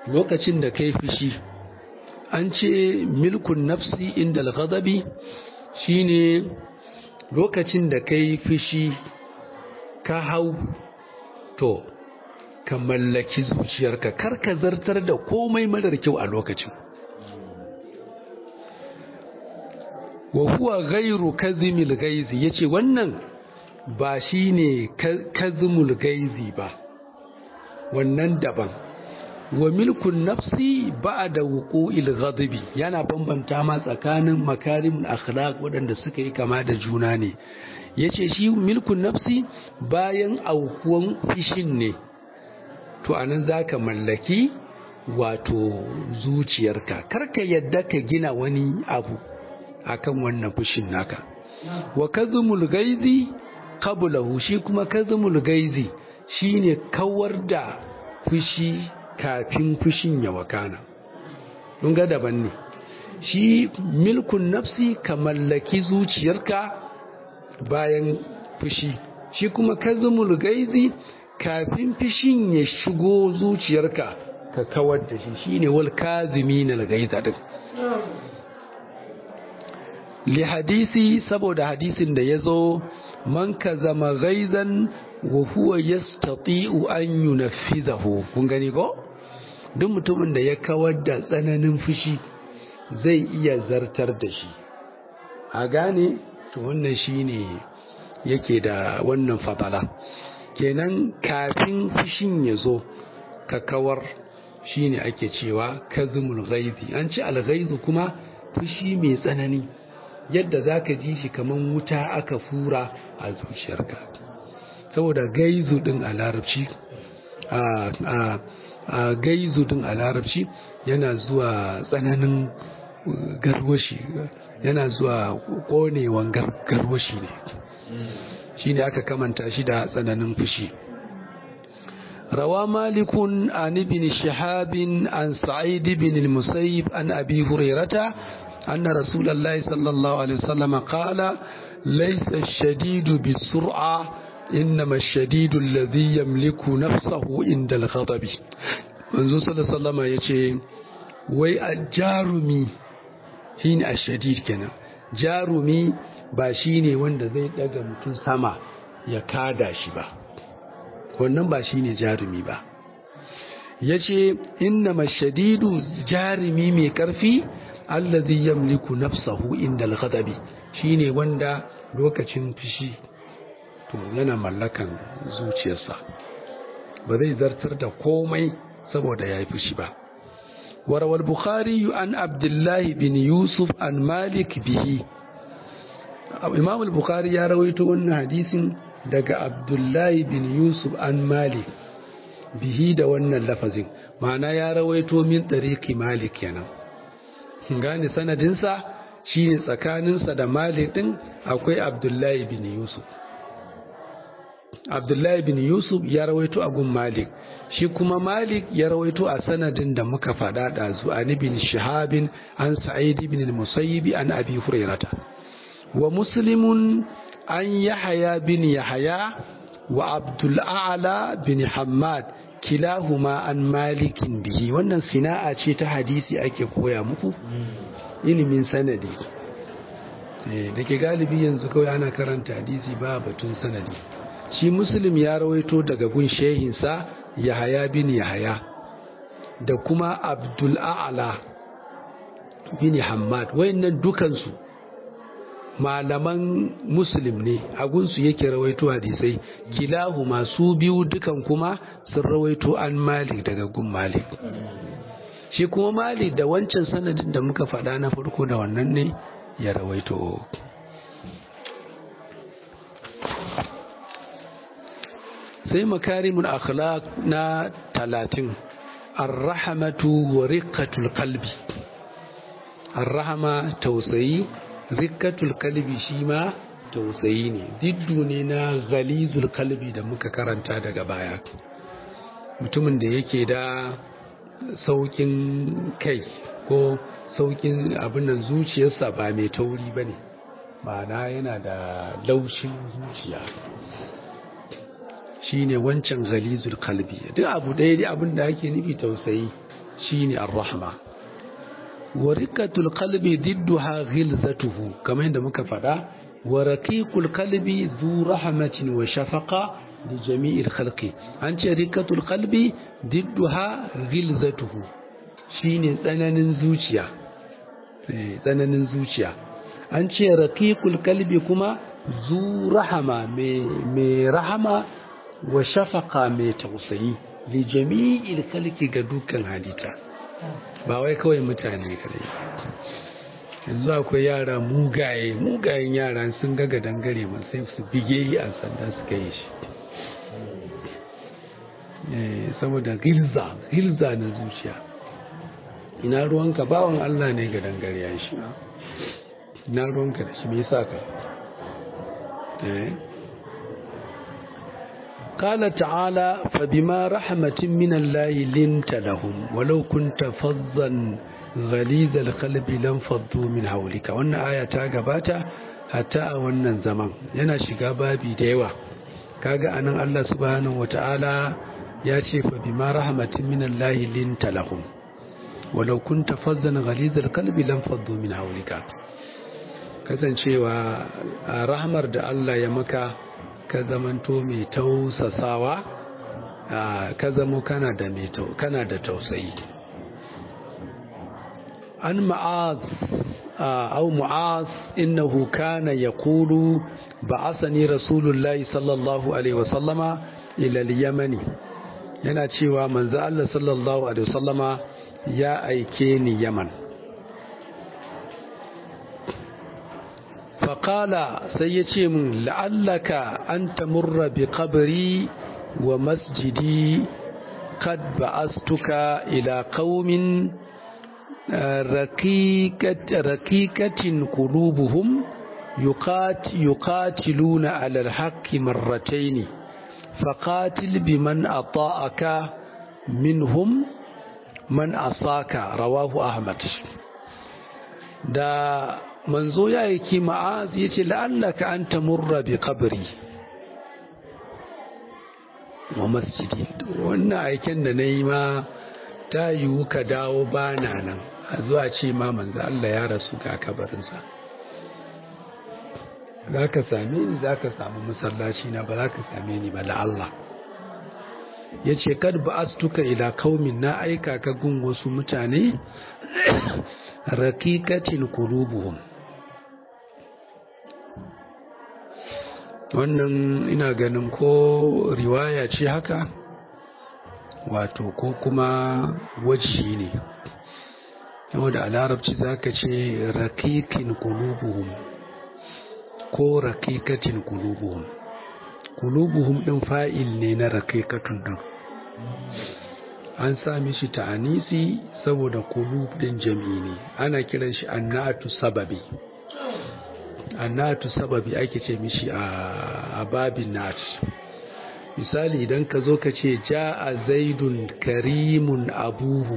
lokacin da kai fushi an ce milkun nafsi inda al-ghadabi shine lokacin da kai fushi ka hau to ka mallaki zuciyarka kar ka zartar da komai marar kyau a lokacin wa huwa ghairu kazimil gaizi yace wannan ba shine kazimul gaizi ba wannan daban wa milkun nafsi ba'da wuqu'il ghadabi yana bambanta ma tsakanin makarimul akhlaq waɗanda suka yi kama da juna ne yace shi milkun nafsi bayan aukuwan fishin ne to anan zaka mallaki wato zuciyarka karka yadda ka gina wani abu akan wannan fushin naka wa kazmul gaizi qablahu shi kuma kazmul gaizi shine kawar da fushi kafin fushin ya wakana mun ga daban ne shi milkun nafsi ka mallaki zuciyarka bayan fushi shi kuma kazmul gaizi kafin fishin ya shigo zuciyarka ka kawar da shi shine wal kazimin al gaiza din li hadisi saboda hadisin da yazo man kazama gaizan wa huwa yastati'u an yunaffizahu kun gani ko duk mutumin da ya kawar da tsananin fushi zai iya zartar da shi a gane to wannan shine yake da wannan fadala kenan kafin fushin ya zo ka kawar shine ake cewa kazmul ghaizi an ce al kuma fushi mai tsanani yadda zaka ji shi kaman wuta aka fura a zuciyarka saboda gaizu din a larabci a gaizu din a larabci yana zuwa tsananin garwashi yana zuwa konewan garwashi ne shine aka kamanta shi da tsananin fushi روى مالك عن ابن شهاب عن سعيد بن المسيب عن أبي هريرة أن رسول الله صلى الله عليه وسلم قال ليس الشديد بالسرعة إنما الشديد الذي يملك نفسه عند الغضب منذ صلى الله عليه وسلم يقول وي الجارمي هين الشديد كنا جارمي باشيني وند زي daga mutum sama ya kada shi ba wannan ba shine jarumi ba yace innama shadidu jarumi mai karfi allazi yamliku nafsahu inda al-ghadabi shine wanda lokacin fushi to yana mallakan zuciyarsa ba zai zartar da komai saboda yayi fushi ba warawal bukhari an abdullahi bin yusuf an malik bihi imam al-bukhari ya rawaito wannan hadisin daga abdullahi bin yusuf an malik bihi da wannan lafazin ma'ana ya rawaito min tariqi malik kenan gane sanadinsa shine tsakaninsa da malik din akwai abdullahi bin yusuf abdullahi bin yusuf ya rawaito a gun malik shi kuma malik ya rawaito a sanadin da muka faɗa ɗazu an bin shahabin an sa'id bin musayyibi an abi hurairata wa muslimun an yahaya bin yahaya wa abdul a'la bin hammad kilahuma an malikin bihi wannan sina'a ce ta hadisi ake koya muku ilimin sanadi da ke galibi yanzu kawai ana karanta hadisi ba batun sanadi shi muslim ya rawaito daga gun shehinsa yahaya bin yahaya da kuma abdul a'la bin hammad wayannan dukansu malaman muslim ne agunsu yake rawaito hadisai kilahu masu biyu dukan kuma sun rawaito an malik daga gun malik shi kuma malik da wancan sanadin da muka faɗa na farko da wannan ne ya rawaito sai makarimul akhlaq na talatin arrahamatu wa riqqatul qalbi arrahama tausayi rikkatul kalbi shi ma tausayi ne diddu ne na ghalizul kalbi da muka karanta daga baya mutumin da yake da saukin kai ko saukin abin nan zuciyarsa ba mai tauri ba ne ma'ana yana da laushin zuciya shi ne wancan ghalizul kalbi duk abu ɗaya dai abin da ake nufi tausayi shine ar-rahma wa riqatul qalbi didduha ghilzatuhu kamar yadda muka faɗa wa raqiqul qalbi dhu rahmatin wa shafaqa li jami'il khalqi an ce riqatul qalbi didduha ghilzatuhu shine tsananin zuciya tsananin zuciya an ce raqiqul qalbi kuma zu rahama mai rahama wa shafaqa mai tausayi li jami'il khalqi ga dukkan halitta ba wai kawai mutane kadai yanzu akwai yara mugaye mugayen yara sun ga dangare mun sai su bige yi a sanda su kai shi saboda gilza gilza na zuciya ina ruwanka bawan Allah ne ga dangare ya shi ina ruwanka da shi me yasa ka eh قال تعالى فبما رحمة من الله لنت لهم ولو كنت فظا غليظ القلب لانفضوا من حولك wannan aya ta gabata hatta a wannan zaman yana shiga babi da yawa kaga anan Allah subhanahu wataala ya ce fa bima rahmatin min Allah linta lahum walau kunta fazzan ghaliz alqalbi lanfaddu min hawlika kasancewa a rahmar da Allah ya maka ka zamanto mai tausasawa ka zamo kana da mai kana da tausayi an ma'az au mu'az innahu kana yaqulu ba'athani rasulullahi sallallahu alaihi wasallama ila al-yamani yana cewa manzo Allah sallallahu alaihi wasallama ya aike ni yaman faƙala sai ya ce min la'allaka an tamurra bi kabari wa masjidi kad ba'astuka ila qaumin raqiqatin qulubuhum yuqatiluna ala al-haqqi marratayn faqatil biman ata'aka minhum man asaka rawahu ahmad da manzo ya yi ma'az ya ce la'allaka an tamurra bi kabari wa masjidi wannan aiken da na yi ma ta yiwu ka dawo bana nan a zuwa ce ma manzo Allah ya rasu ga kabarinsa za ka same ni za ka samu masallaci na ba za ka same ni ba la'allah ya ce kad ba astuka ila kaumin na aika ka gun wasu mutane rakikatin kulubuhum wannan ina ganin ko riwaya ce haka wato ko kuma waji ne da a larabci za ka ce rakikin kulubuhum ko rakikatin kulubuhum kulubuhum ɗin fa'il ne na rakikatun ɗin an sami shi ta'anisi saboda kulub ɗin jami'i ne ana kiran shi annatu sababi annatu sababi ake ce mishi a babin nat misali idan ka zo ka ce ja'a zaidun karimun abuhu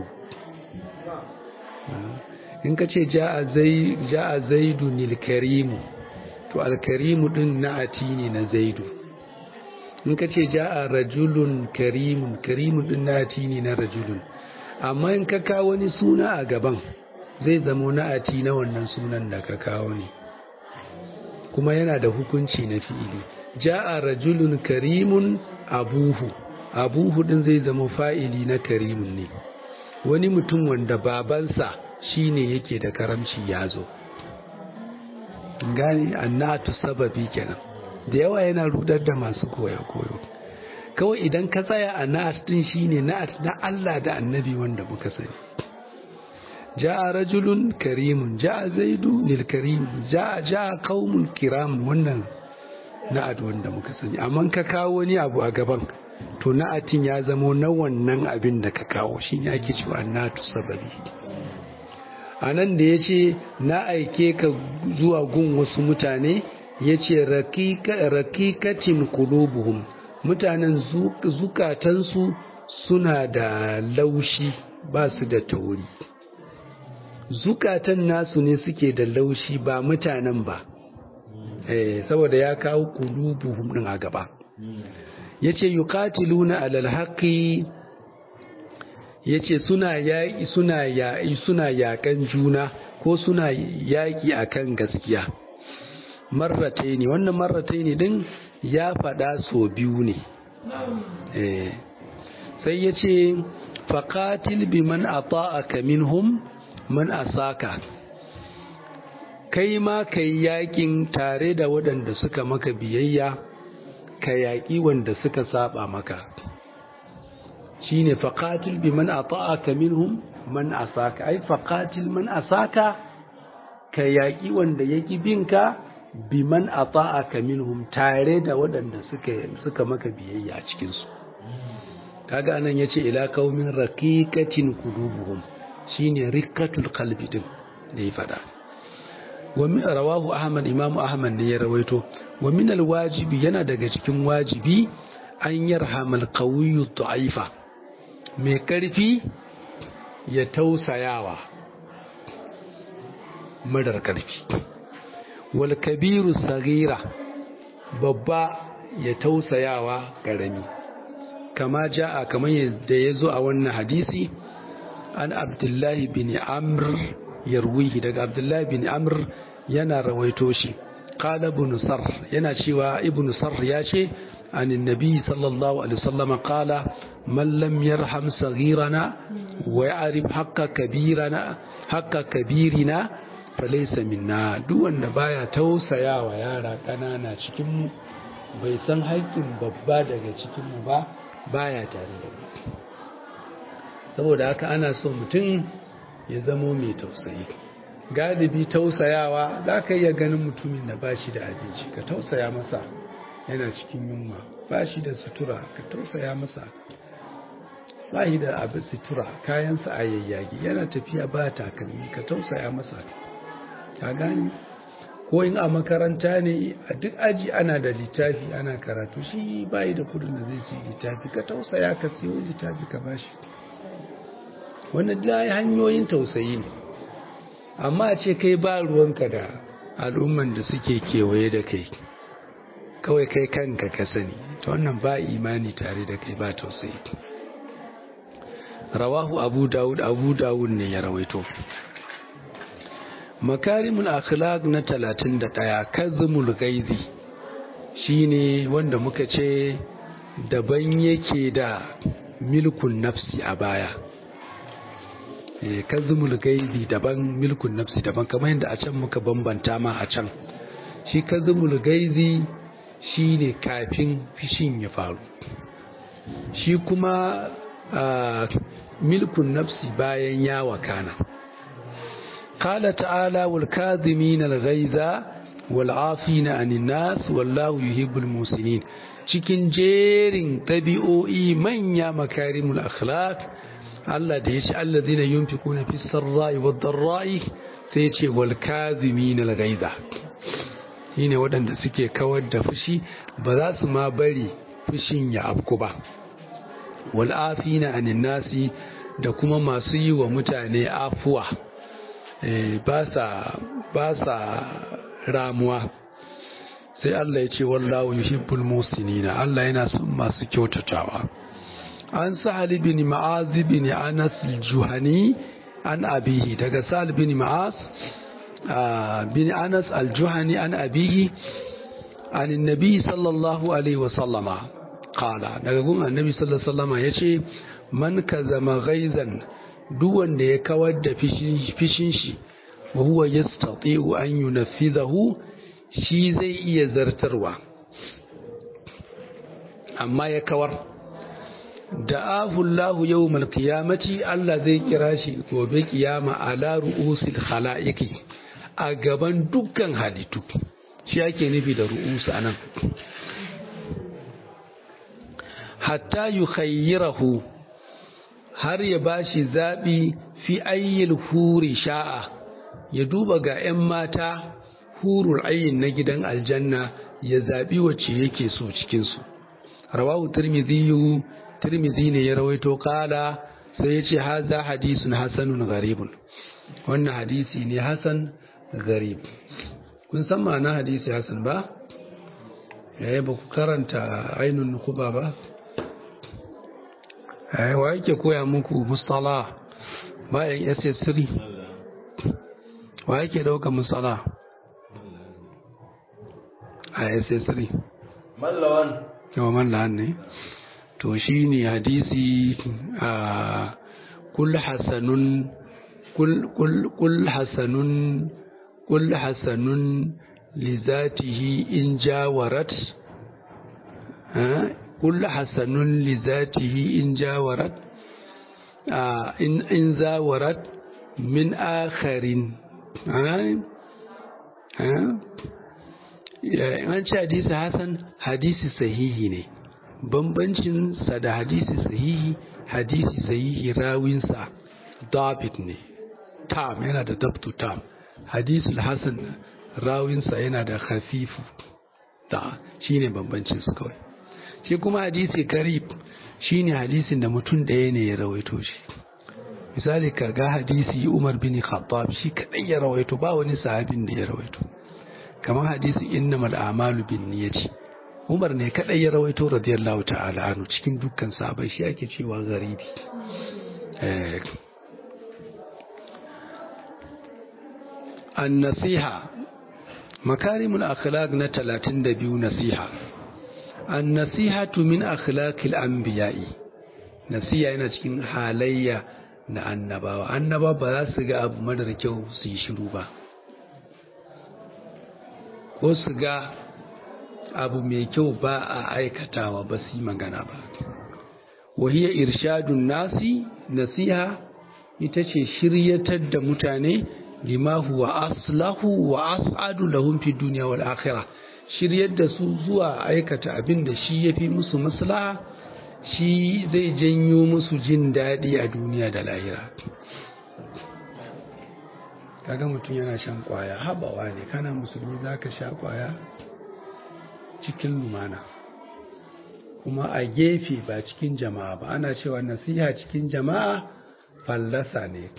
in ka ce ja'a zaidun karimu to alkarimu din na'ati ne na zaidu in ka ce ja'a rajulun karimun karimun din na'ati ne na rajulun amma in ka kawo wani suna a gaban zai zamo na'ati na wannan sunan da ka kawo ne kuma yana da hukunci na fi'ili ja'a rajulun karimun abuhu abuhu din zai zama fa'ili na karimun ne wani mutum wanda babansa shine yake da karamci ya zo gani annatu sababi kenan da yawa yana rudar da masu koyo koyo kawai idan ka tsaya a na'at din shine na'at na Allah da annabi wanda muka sani ja'a rajulun karimun ja'a zaidu lil karim ja'a ja'a qaumun kiram wannan na'at wanda muka sani amma ka kawo wani abu a gaban to na'atin ya zamo na wannan abin da ka kawo shine ake cewa na'atu sababi a nan da ya ce na aike ka zuwa gun wasu mutane ya ce rakikacin kulubuhum mutanen zukatansu suna da laushi ba su da tauri zukatan nasu ne suke da laushi ba mutanen ba eh, saboda ya kawo kulubuhum din a gaba ya ce yukatiluna alal haƙi yace suna yaƙi suna yaƙi suna yaƙan juna ko suna yaƙi akan gaskiya marratai ne wannan marratai ne din ya faɗa so biyu ne sai ya ce faƙatil bi man ata'aka minhum man asaka kai ma ka yi yaƙin tare da waɗanda suka maka biyayya ka yaƙi wanda suka saba maka shine faƙatil bi man ata'aka minhum man asaka ai faƙatil man asaka ka yaƙi wanda yaki binka bi man ata'aka minhum tare da waɗanda suka suka maka biyayya a cikin su kaga anan yace ila qaumin raqiqatin qulubuhum shine rikatul qalbi din da ya fada wa min rawahu ahmad imam ahmad ne ya rawaito wa min alwajibi yana daga cikin wajibi an yarhamal qawiyyu da'ifa mai karfi ya tausayawa madar karfi wal kabiru sagira babba ya tausayawa karami kama ja'a kamar yadda ya zo a wannan hadisi an abdullahi bin amr yarwihi daga abdullahi bin amr yana rawaito shi qala ibn sar yana cewa ibn sar ya ce an annabi sallallahu alaihi wasallam qala man lam yarham saghirana wa ya'rif haqqa kabirana haqqa kabirina falaysa minna duk wanda baya tausayawa yara kanana cikin mu bai san haƙƙin babba daga cikin mu ba baya tare da mu saboda haka ana so mutum ya zamo mai tausayi galibi tausayawa za ka iya ganin mutumin da ba shi da abinci ka tausaya masa yana cikin yunwa ba shi da sutura ka tausaya masa ba shi da abin sutura kayansa a yayyage yana tafiya ba takalmi ka tausaya masa ka gani ko in a makaranta ne a duk aji ana da littafi ana karatu shi bayi da kudin da zai ci littafi ka tausaya ka siyo littafi ka bashi wannan da hanyoyin tausayi ne amma a ce kai ba ruwanka da al'umman da suke kewaye da kai kawai kai kanka ka sani ta wannan ba imani tare da kai ba tausayi rawahu abu dawud abu dawud ne ya rawaito makarimul akhlaq na 31 kazmul gaizi shine wanda muka ce daban yake da milkun nafsi a baya kazmul gaizi daban milkun nafsi daban kamar yadda a can muka bambanta ma a can shi kazmul gaizi shine kafin fishin ya faru shi kuma milkun nafsi bayan ya wakana قال تعالى والكاظمين الغيظ والعافين عن الناس والله يحب المحسنين cikin jerin ɗabi'o'i manya makarimul akhlaq Allah da ya ce allazina yunfiquna fis sarra'i wad dharra'i sai ya ce wal kazimin al ghaiza shine waɗanda suke kawar da fushi ba za su ma bari fushin ya afku ba wal afina anin nasi da kuma masu yi wa mutane afuwa ba sa ramuwa sai Allah ya ce wallahu yuhibbul musinina Allah yana son masu kyautatawa an sahal bin ma'az bin anas al-juhani an abihi daga sahal bin ma'az bin anas al-juhani an abihi an annabi sallallahu alaihi wa sallama qala daga gun annabi sallallahu alaihi wa sallama yace man kazama ghaizan duk wanda ya kawar da fishin shi wa huwa yastati'u an yunaffidahu shi zai iya zartarwa amma ya kawar da ahullahu yawmal qiyamati Allah zai kira shi gobe kiyama ala ru'usil khalaiqi a gaban dukkan halittu shi ake nufi da ru'usu anan hatta yukhayyirahu har ya bashi zaɓi fi ayyil huri sha'a ya duba ga 'yan mata hurul ayyin na gidan aljanna ya zaɓi wacce yake so cikinsu rawahu tirmidhi tirmidhi ne ya rawaito kala sai ya ce haza hadisun hasanun gharibun wannan hadisi ne hasan gharib kun san ma'ana hadisi hasan ba yayi ba ku karanta ainun nukuba ba ai wa yake koya muku mustala bayan ss3 wa yake dauka mustala a ss3 mallawan yawa mallawan ne to shi ne hadisi a kul hasanun kul hasanun kul hasanun lizatihi in jawarat kul hasanun lizatihi in jawarat in in zawarat min akharin an ce hadisi hasan hadisi sahihi ne bambancin sa da hadisi sahihi hadisi sahihi rawinsa dabit ne tam yana da dabtu tam hadisi hasan rawinsa yana da khafifu da shine bambancin su kawai shi kuma hadisi karib shine hadisin da mutum ɗaya ne ya rawaito shi misali ka ga hadisi Umar bin Khattab shi kadai ya rawaito ba wani sahabin da ya rawaito kamar hadisi innamal a'malu bin niyyati Umar ne kadai ya rawaito radiyallahu ta'ala anhu cikin dukkan sahabbai shi ake cewa garibi eh an-nasiha makarimul akhlaq na 32 nasiha an-nasihatu min akhlaqil anbiya'i nasiha yana cikin halayya na annabawa annaba ba za su ga abu madar kyau su yi shiru ba ko su ga abu mai kyau ba a aikatawa ba su yi magana ba wahiyar irshadun nasi nasiha ita ce shiryatar da mutane lima huwa aslahu wa as'adu lahum fi dunya wal akhirah shiryar da su zuwa aikata abin da shi yafi musu maslaha shi zai janyo musu jin daɗi a duniya da lahira kaga mutum yana shan kwaya habawa ne kana musulmi za ka sha kwaya cikin lumana kuma a gefe ba cikin jama'a ba ana cewa nasiha cikin jama'a fallasa ne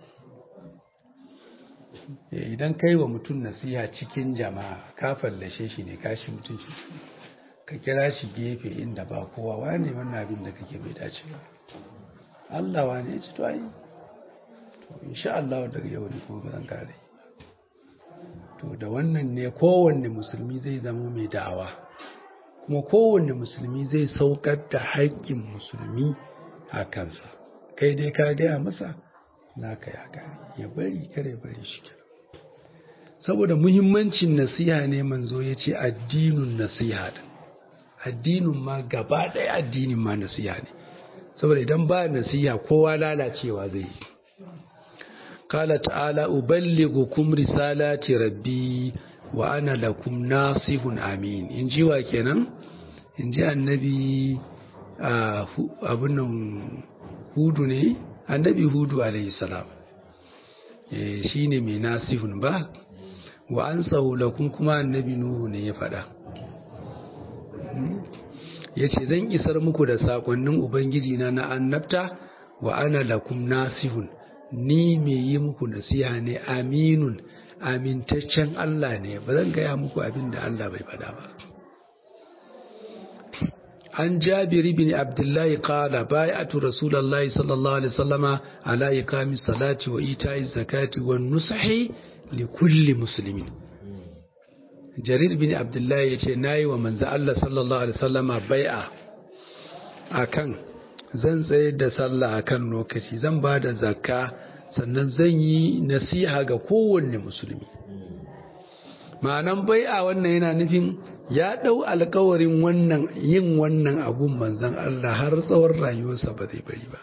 idan kai wa mutum nasiha cikin jama'a ka fallashe shi ne kashi mutum shi ka kira shi gefe inda ba kowa wane wannan abin da kake bai dace ba Allah wane ya ci to ai to insha Allah daga yau ne kuma zan kare to da wannan ne kowanne musulmi zai zama mai da'awa kuma kowanne musulmi zai saukar da haƙƙin musulmi a kansa kai dai ka gaya masa naka ya gane ya bari kare bari shi saboda muhimmancin nasiha ne manzo ya ce addinin nasiha addinin ma gaba ɗaya addinin ma nasiha ne saboda idan ba nasiha kowa lalacewa zai yi kala ta'ala uballighukum risalati rabbi wa ana lakum nasihun amin in ji wa kenan in ji annabi abin nan hudu ne annabi hudu alayhi salam shi ne mai nasihun ba wa an lakum kuma annabi nuhu ne ya faɗa ya ce zan isar muku da sakonnin ubangiji na na annabta wa ana lakum nasihun ni mai yi muku nasiha ne aminun amintaccen Allah ne ba zan gaya muku abin da Allah bai faɗa ba an jabiri bin abdullahi qala bai'atu rasulullahi sallallahu alaihi wasallama ala iqami salati wa ita'i zakati wa nusahi li kulli muslimin jarir bin abdullahi yace nayi wa manzo Allah sallallahu alaihi wasallama bai'a akan zan tsaye da sallah akan lokaci zan ba da zakka sannan zan yi nasiha ga kowanne musulmi ma'anan bai'a wannan yana nufin ya ɗau alkawarin wannan yin wannan abun manzan Allah har tsawon rayuwarsa ba zai bari ba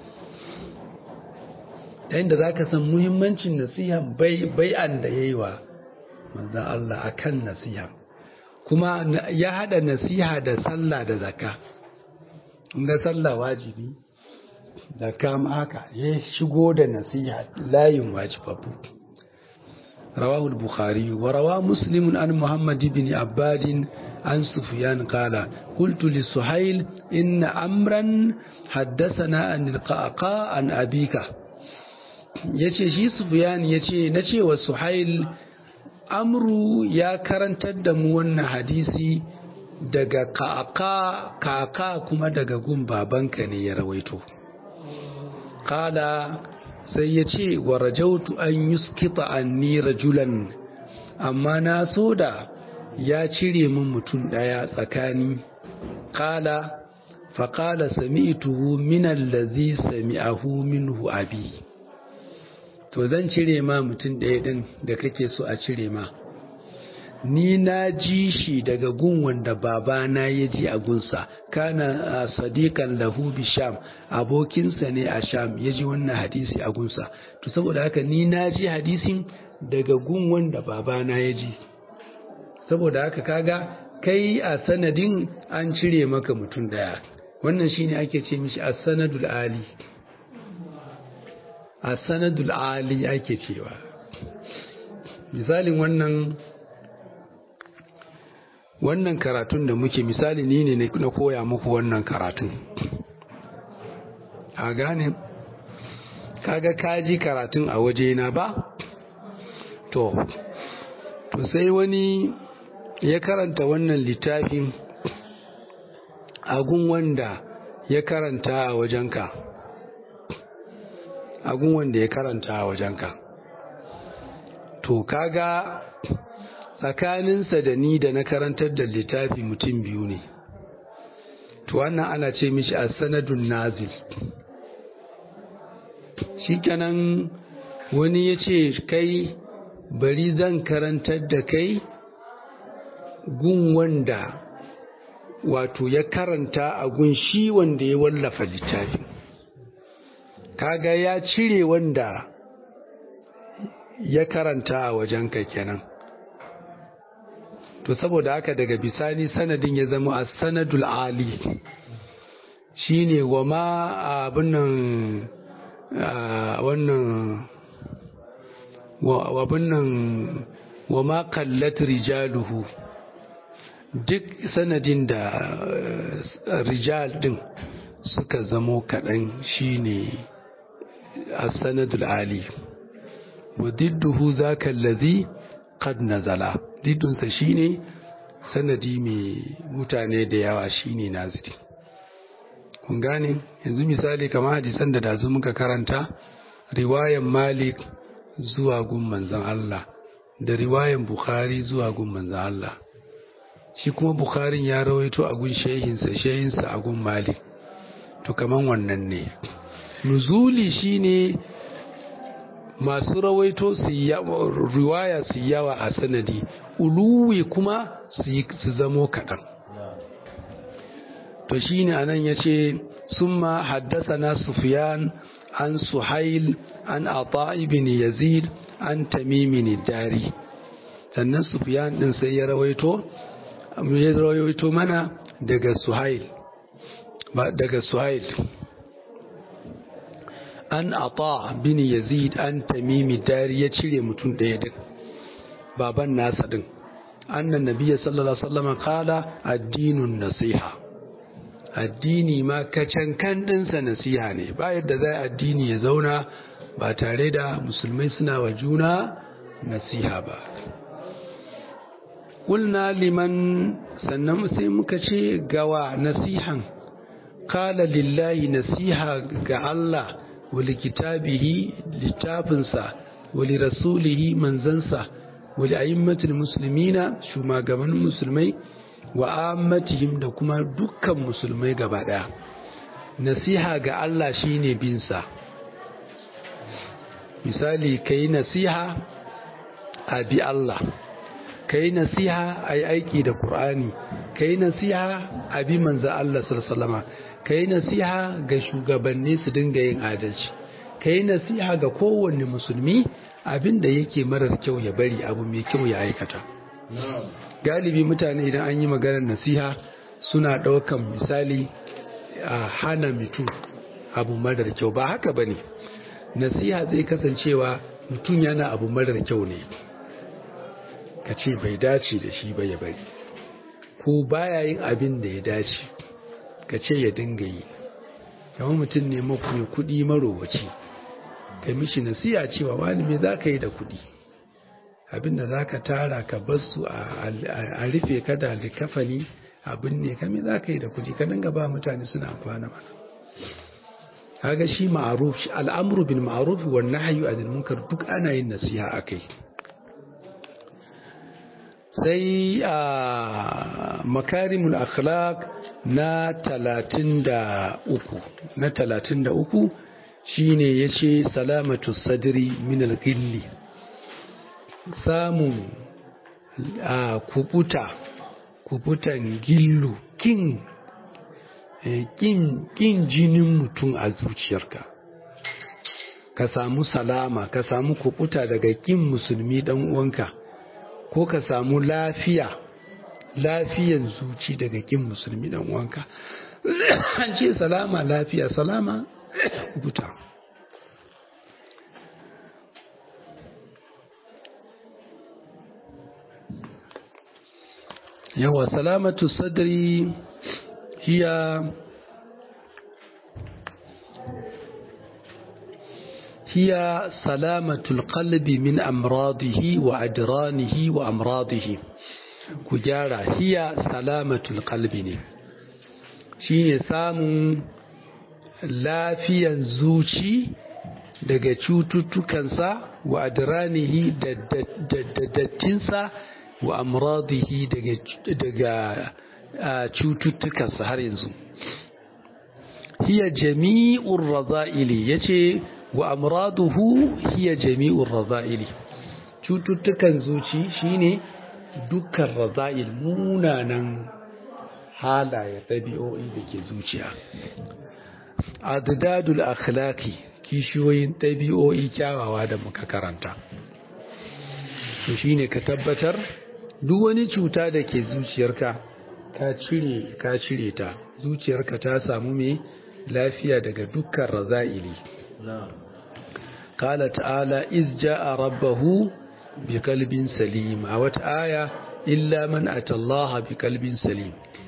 yayin da za ka san muhimmancin nasiha bai'an da ya yi wa manzan Allah a kan nasiha kuma ya haɗa nasiha da sallah da zaka ga sallah wajibi zaka ma haka ya shigo da nasiha layin wajibabu رواه البخاري وروى مسلم عن محمد بن عباد عن سفيان قال قلت لسهيل إن أمرا حدثنا عن القعقاع عن أبيك yace shi Sufyan yace nace wa Suhail amru ya karantar da mu wannan hadisi daga kaka kaka kuma daga gun babanka ne ya rawaito kala sai ya ce wa rajautu an yuskita anni rajulan amma na so da ya cire min mutum ɗaya tsakani kala faƙala sami'tuhu min allazi sami'ahu minhu abi to zan cire ma mutum ɗaya ɗin da kake so a cire ma ni na ji shi daga gun wanda babana ya ji a gunsa kana sadiqan lahu bi sham abokinsa ne a sham ya ji wannan hadisi a gunsa to saboda haka ni na ji hadisin daga gun wanda babana ya ji saboda haka kaga kai a sanadin an cire maka mutum daya wannan shine ake ce mishi as-sanadul ali as-sanadul ali ake cewa misalin wannan wannan karatun da muke misali ni ne na koya muku wannan karatun a gane kaga kaji karatun a waje na ba to to sai wani ya karanta wannan littafin agun wanda ya karanta a wajenka agun wanda ya karanta a wajenka to kaga tsakaninsa da ni da na karantar da littafi mutum biyu ne to wannan ana ce mishi a sanadun nazil shikenan wani ya ce kai bari zan karantar da kai gun wanda wato ya karanta a gun shi wanda ya wallafa littafi kaga ya cire wanda ya karanta a wajenka kenan to saboda haka daga bisani sanadin ya zama a sanadul ali shine wa ma abin nan wannan wabin nan wa ma kallat rijaluhu duk sanadin da rijal din suka zamo kaɗan shine a sanadul ali wa didduhu zaka allazi qad nazala diddunsa shine sanadi mai mutane da yawa shine naziri kun gane yanzu misali kamar hadisan da dazu muka karanta riwayan malik zuwa gun manzon Allah da riwayan bukhari zuwa gun manzon Allah shi kuma bukharin ya rawaito a gun shehinsa shehinsa a gun malik to kaman wannan ne nuzuli shine masu rawaito su riwaya su yawa a sanadi uluwi kuma su zamo kaɗan to shine anan ya ce summa haddasa na sufiyan an suhail an ata ibn yazid an tamimin dari sannan sufiyan din sai ya rawaito ya rawaito mana daga suhail ba daga suhail an ata bin yazid an tamimi dari ya cire mutum ɗaya din baban nasa din annan nabiyya sallallahu alaihi wasallam kala addinun nasiha addini ma kacan kan ɗinsa nasiha ne ba yadda zai addini ya zauna ba tare da musulmai suna wa juna nasiha ba Kulna liman sannan sai muka ce gawa nasihan kala lillahi nasiha ga Allah wali kitabihi littafinsa wali rasulihi manzansa wali a'immatul muslimina shugabannin musulmai wa ammatihim da kuma dukkan musulmai gaba daya nasiha ga Allah shine binsa misali kai nasiha a bi Allah kai nasiha a yi aiki da Kur'ani kai nasiha a bi manzo Allah sallama kai nasiha ga shugabanni su dinga yin adalci kai nasiha ga kowanne musulmi abin da yake marar kyau ya bari abu mai kyau ya aikata galibi mutane idan an yi maganar nasiha suna ɗaukan misali a hana mutum abu marar kyau ba haka ba ne nasiha zai kasancewa mutum yana abu marar kyau ne ka ce bai dace da shi ba ya bari ko baya yin abin da ya dace ka ce ya dinga yi kamar mutum ne mai kuɗi marowaci ka mishi nasiya cewa wani me za ka yi da kuɗi abin da za ka tara ka bar su a rufe ka da likafani abin ne kame za ka yi da kuɗi ka dinga ba mutane suna amfana mana kaga shi ma'aruf shi al'amru bil ma'ruf wa nahyu anil munkar duk ana yin nasiha akai sai a makarimul akhlaq na 33 na 33 shine yace salamatu sadri min al-ghilli samun a kubuta kubutan gillu kin kin jinin mutum a zuciyarka ka samu salama ka samu kubuta daga kin musulmi dan uwanka ko ka samu lafiya lafiyan zuci daga kin musulmi dan uwanka an ce salama lafiya salama kubuta yawa salamatu sadri hiya هي سلامة القلب من أمراضه وأدرانه وأمراضه كجارة هي سلامة القلب شين سام lafiyan zuci daga cututtukansa wa adranihi da dattinsa wa amradihi daga cututtukansa har yanzu hiya jami'ur raza'ili yace wa amraduhu hiya jami'ur raza'ili cututtukan zuci shine dukkan raza'il munanan halaye ɗabi'o'i da ke zuciya adadul akhlaqi kishiyoyin ɗabi'o'i kyawawa da muka karanta to shine ka tabbatar duk wani cuta da ke zuciyarka ka cire ka cire ta zuciyarka ta samu mai lafiya daga dukkan raza'ili قال تعالى إذ جاء ربه بقلب سليم أو آية إلا من أتى الله بقلب سليم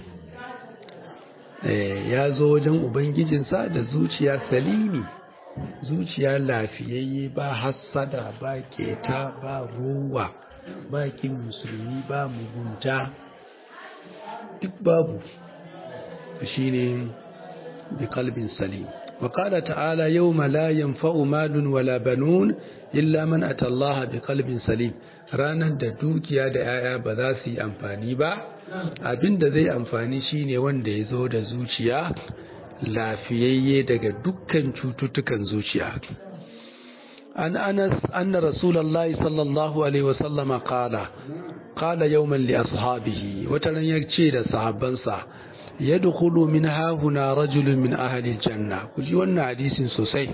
ya zo wajen ubangijinsa da zuciya salimi zuciya lafiyayye ba hassada ba keta ba ruwa ba kin musulmi ba mugunta duk babu shine bi kalbin salim وقال تعالى يوم لا ينفع مال ولا بنون إلا من أتى الله بقلب سليم ranar da dukiya da 'ya'ya ba za su yi amfani ba abin da zai amfani shine wanda ya zo da zuciya lafiyayye daga dukkan cututtukan zuciya an anas anna rasulullahi sallallahu alaihi wasallam qala qala yawman li ashabihi wata ran ya ce da sahabbansa yadkhulu min hahuna rajulun min ahli janna ku ji wannan hadisin sosai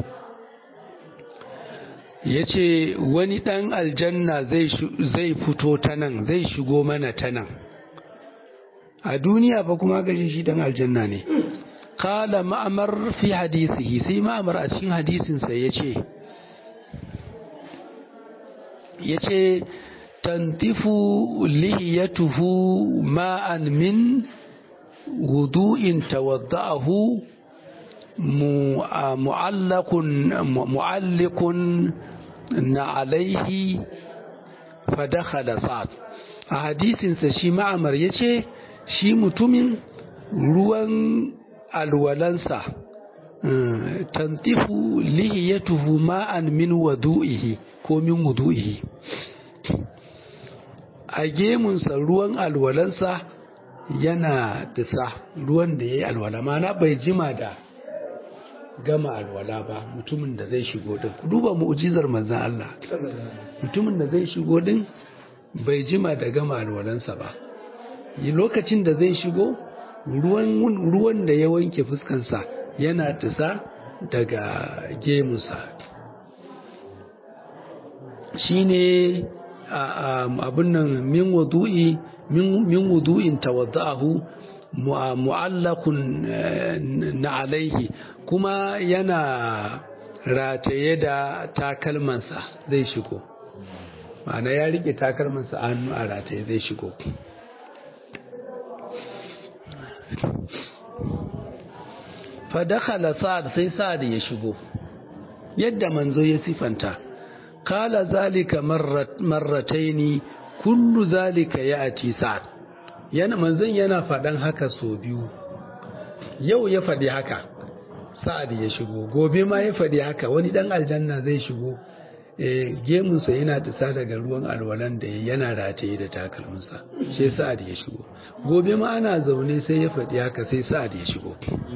yace wani dan aljanna zai zai fito ta nan zai shigo mana ta nan a duniya fa kuma gashi shi dan aljanna ne qala ma'mar fi hadisihi sai ma'mar a cikin hadisin sa yace yace tantifu lihiyatuhu ma'an min wudu'in tawadda'ahu mu'allaqun mu'alliqun na alaihi fadakhala sa'ad a hadisinsa shi ma'amar ya ce shi mutumin ruwan alwalansa tantifu lihiyatuhu ma'an min wadu'ihi ko min wudu'ihi a gemunsa ruwan alwalansa yana disa ruwan da ya yi alwala mana bai jima da gama alwala ba mutumin da zai shigo din duba mu'jizar manzon Allah mutumin da zai shigo din bai jima da gama alwalansa ba lokacin da zai shigo ruwan ruwan da ya wanke fuskansa yana tisa daga gemunsa shine abin nan min wudu'i min wudu'in tawadda'ahu mu'allakun na alaihi kuma yana rataye da takalmansa zai shigo ma'ana ya rike takalmansa a hannu a rataye zai shigo fadakhala sa'ad sai sa'ad ya shigo yadda manzo ya sifanta kala zalika marrataini kullu zalika ya'ti sa'ad yana manzon yana faɗan haka so biyu yau ya faɗi haka sa'ad ya shigo gobe ma ya faɗi haka wani ɗan aljanna zai shigo gemunsa yana tisa daga ruwan alwalan da yana rataye da takalminsa sai sa'ad ya shigo gobe ma ana zaune sai ya faɗi haka sai sa'ad ya shigo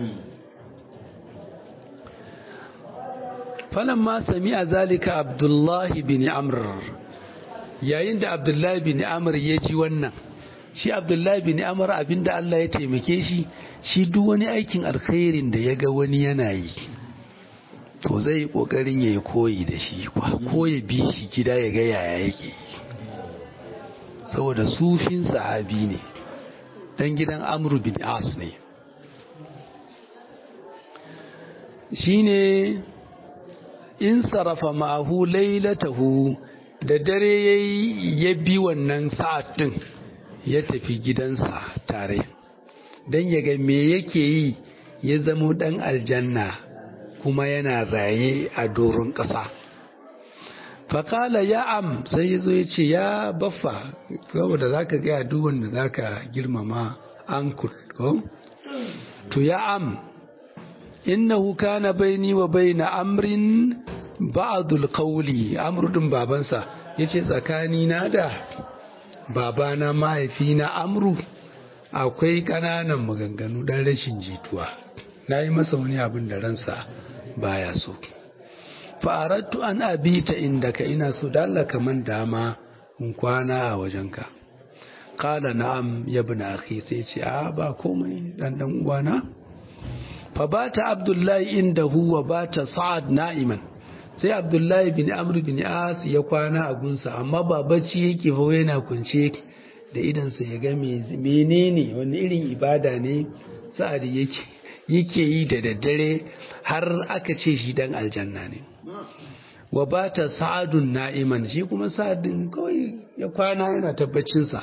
falan ma sami a zalika abdullahi bin amr yayin da abdullahi bin amr ya ji wannan shi abdullahi bin amr abinda Allah ya taimake shi shi duk wani aikin alkhairin da ya ga wani yana yi to zai yi kokarin ya yi koyi da shi ko ya bi shi gida ya ga yaya yake saboda sufin sahabi ne dan gidan amru bin as ne shine in sarafa ma'ahu lailatahu da dare ya bi wannan sa'ad din ya tafi gidansa tare don ya ga me yake yi ya zamo ɗan aljanna kuma yana raye a doron ƙasa faƙala ya am sai ya zo ya ce ya baffa saboda za ka gaya duk wanda za ka girmama ankul ko to ya am innahu kana baini wa baina amrin ba'dul qawli amru din babansa yace tsakani na da babana mahaifina amru akwai ƙananan maganganu dan rashin jituwa na yi masa wani abin da ransa baya so fa'arattu an abita inda ka ina so da Allah kaman dama in kwana a wajenka kala na'am ya bi na akhi sai ce a ba komai dan dan uwana fa bata abdullahi inda huwa bata sa'ad na'iman sai abdullahi bin amr bin as ya kwana a gunsa amma ba bacci yake fa yana kunce da idansa ya ga menene wani irin ibada ne sa'ad yake yake yi da daddare har aka ce shi dan aljanna ne wa bata sa'adun na'iman shi kuma sa'adin kawai ya kwana yana tabbacinsa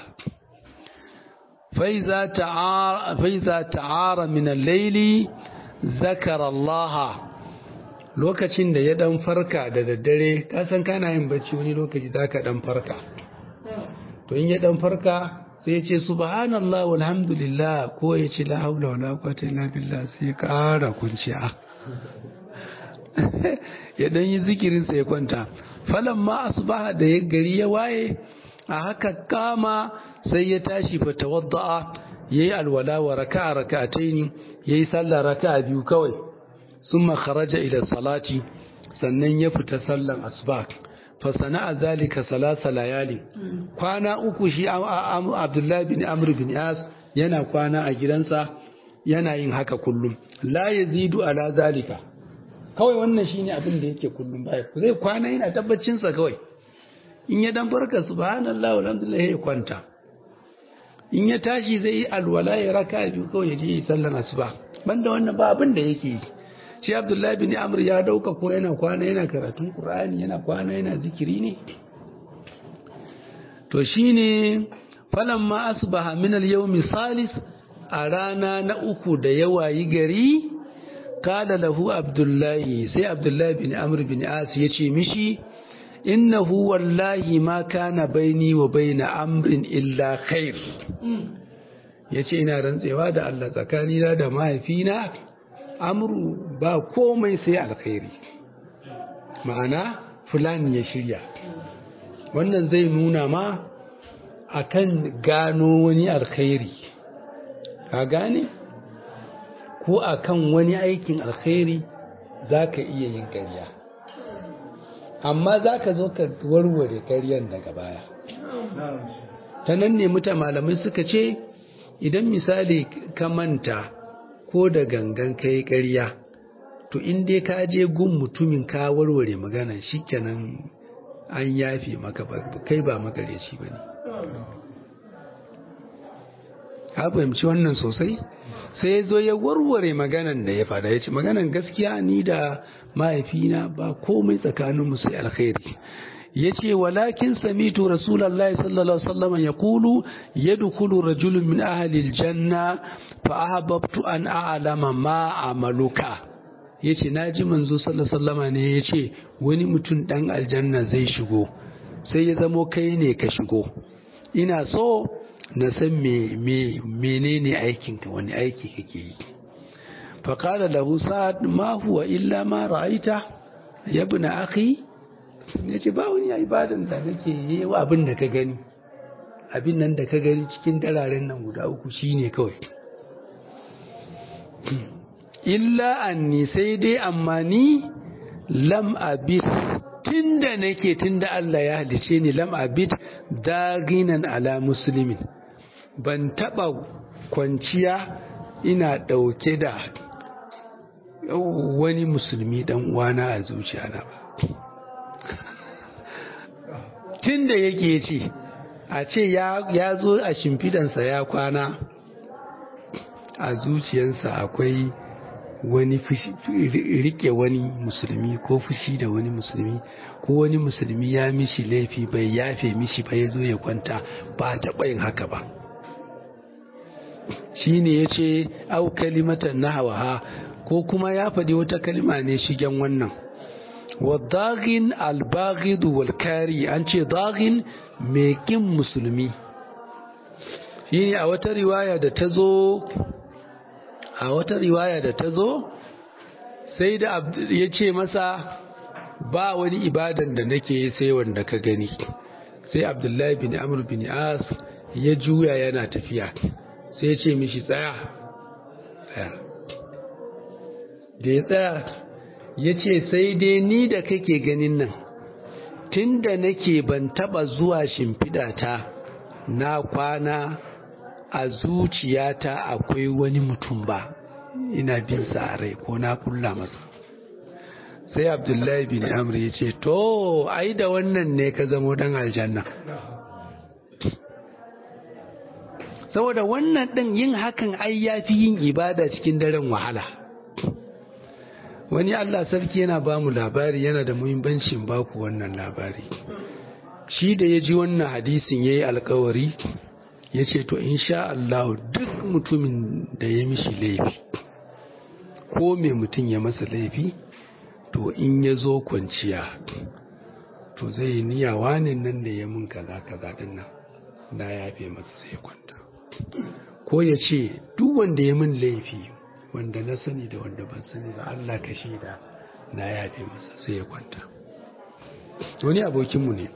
faiza ta'ara min al-laili zakara Allah lokacin da ya dan farka da daddare kasan kana yin bacci wani lokaci zaka dan farka to in ya dan farka sai ya ce subhanallah walhamdulillah ko ya ce la haula wala quwwata illa billah sai ya kara kunciya ya dan yi zikirin sa ya kwanta falamma asbaha da ya gari ya waye a haka kama sai ya tashi fa tawadda'a yayi alwala wa raka'a raka'ataini yayi sallah raka'a biyu kawai summa kharaja ila salati sannan ya fita sallan asbah fa sana'a zalika salasa layali kwana uku shi Abdullahi bin Amr bin As yana kwana a gidansa yana yin haka kullum la yazidu ala zalika kawai wannan shine abin da yake kullum baya zai kwana yana tabbacin sa kawai in ya dan barka subhanallahi walhamdulillah ya kwanta in ya tashi zai yi alwala ya raka biyu kawai ya je yi sallan asuba banda wannan ba abin da yake yi shi abdullahi bin amr ya dauka ko yana kwana yana karatun qur'ani yana kwana yana zikiri ne to shine falamma asbaha min al-yawmi salis a rana na uku da yawa yi gari kada lahu abdullahi sai abdullahi bin amr bin as ya ce mishi innahu wallahi ma kana baini wa baina amrin illa khair yace ina rantsewa da Allah tsakanina da mahaifina amru ba komai sai alkhairi ma'ana fulani ya shirya wannan zai nuna ma akan gano wani alkhairi ka gane ko akan wani aikin alkhairi za ka iya yin ƙarya amma za ka zo ka warware ƙaryan daga baya ta nan ne muta malamai suka ce idan misali ka manta ko da gangan ka yi ƙarya to in dai ka je gun mutumin ka warware magana shikenan an yafe maka kai ba makareci ba ne ka fahimci wannan sosai sai ya zo ya warware maganan da ya fada ya ce maganan gaskiya ni da mahaifina ba komai tsakaninmu sai alkhairi ya ce walakin samitu rasulallah sallallahu alaihi wasallam ya kulu ya dukulu rajulun min ahalil janna fa ahabbtu an a'lama ma amaluka ya ce na ji manzo sallallahu alaihi ne ya ce wani mutum dan aljanna zai shigo sai ya zamo kai ne ka shigo ina so na san me me menene aikinka wani aiki kake yi faƙala lahu sa'ad ma huwa illa ma ra'aita ya bi na akhi ya ce ba wani ibadan da nake yi wa abin da ka gani abin nan da ka gani cikin dararen nan guda uku shine kawai illa anni sai dai amma ni lam abid tunda nake tunda Allah ya halice ni lam abid daginan ala muslimin ban taba kwanciya ina dauke da wani musulmi dan uwana a zuciyana ba tunda yake ce a ce ya zo a shimfidansa ya kwana a zuciyarsa akwai wani rike wani musulmi ko fushi da wani musulmi ko wani musulmi ya mishi laifi bai yafe mishi ba ya zo ya kwanta ba taɓa yin haka ba shi ne ya ce au kalimatan na hawa ko kuma ya faɗi wata kalima ne shigen wannan wadagin albagidu walkari an ce dagin mai ƙin musulmi shi ne a wata riwaya da ta zo a wata riwaya da ta zo sai da ya ce masa ba wani ibadan da nake sai wanda ka gani sai abdullahi bin amr bin as ya juya yana tafiya sai ya ce mishi tsaya da ya tsaya ya ce sai dai ni da kake ganin nan tun da nake ban taba zuwa shimfidata na kwana a zuciyata akwai wani mutum ba ina bin sa a rai ko na kulla masa sai abdullahi bin amr ya ce to ai da wannan ne ka zamo dan aljanna saboda wannan ɗin yin hakan ai ya fi yin ibada cikin daren wahala wani allah sarki yana ba mu labari yana da muhimmancin baku wannan labari shi da ya ji wannan hadisin ya yi alkawari ya ce to insha Allah duk mutumin da ya mishi laifi ko mai mutum ya masa laifi to in ya zo kwanciya to zai niya wani nan da ya mun kaza kaza din nan na yafe masa sai kwanta ko ya ce duk wanda ya min laifi wanda na sani da wanda ban sani ba Allah ka shaida na yafe masa sai ya kwanta wani abokinmu ne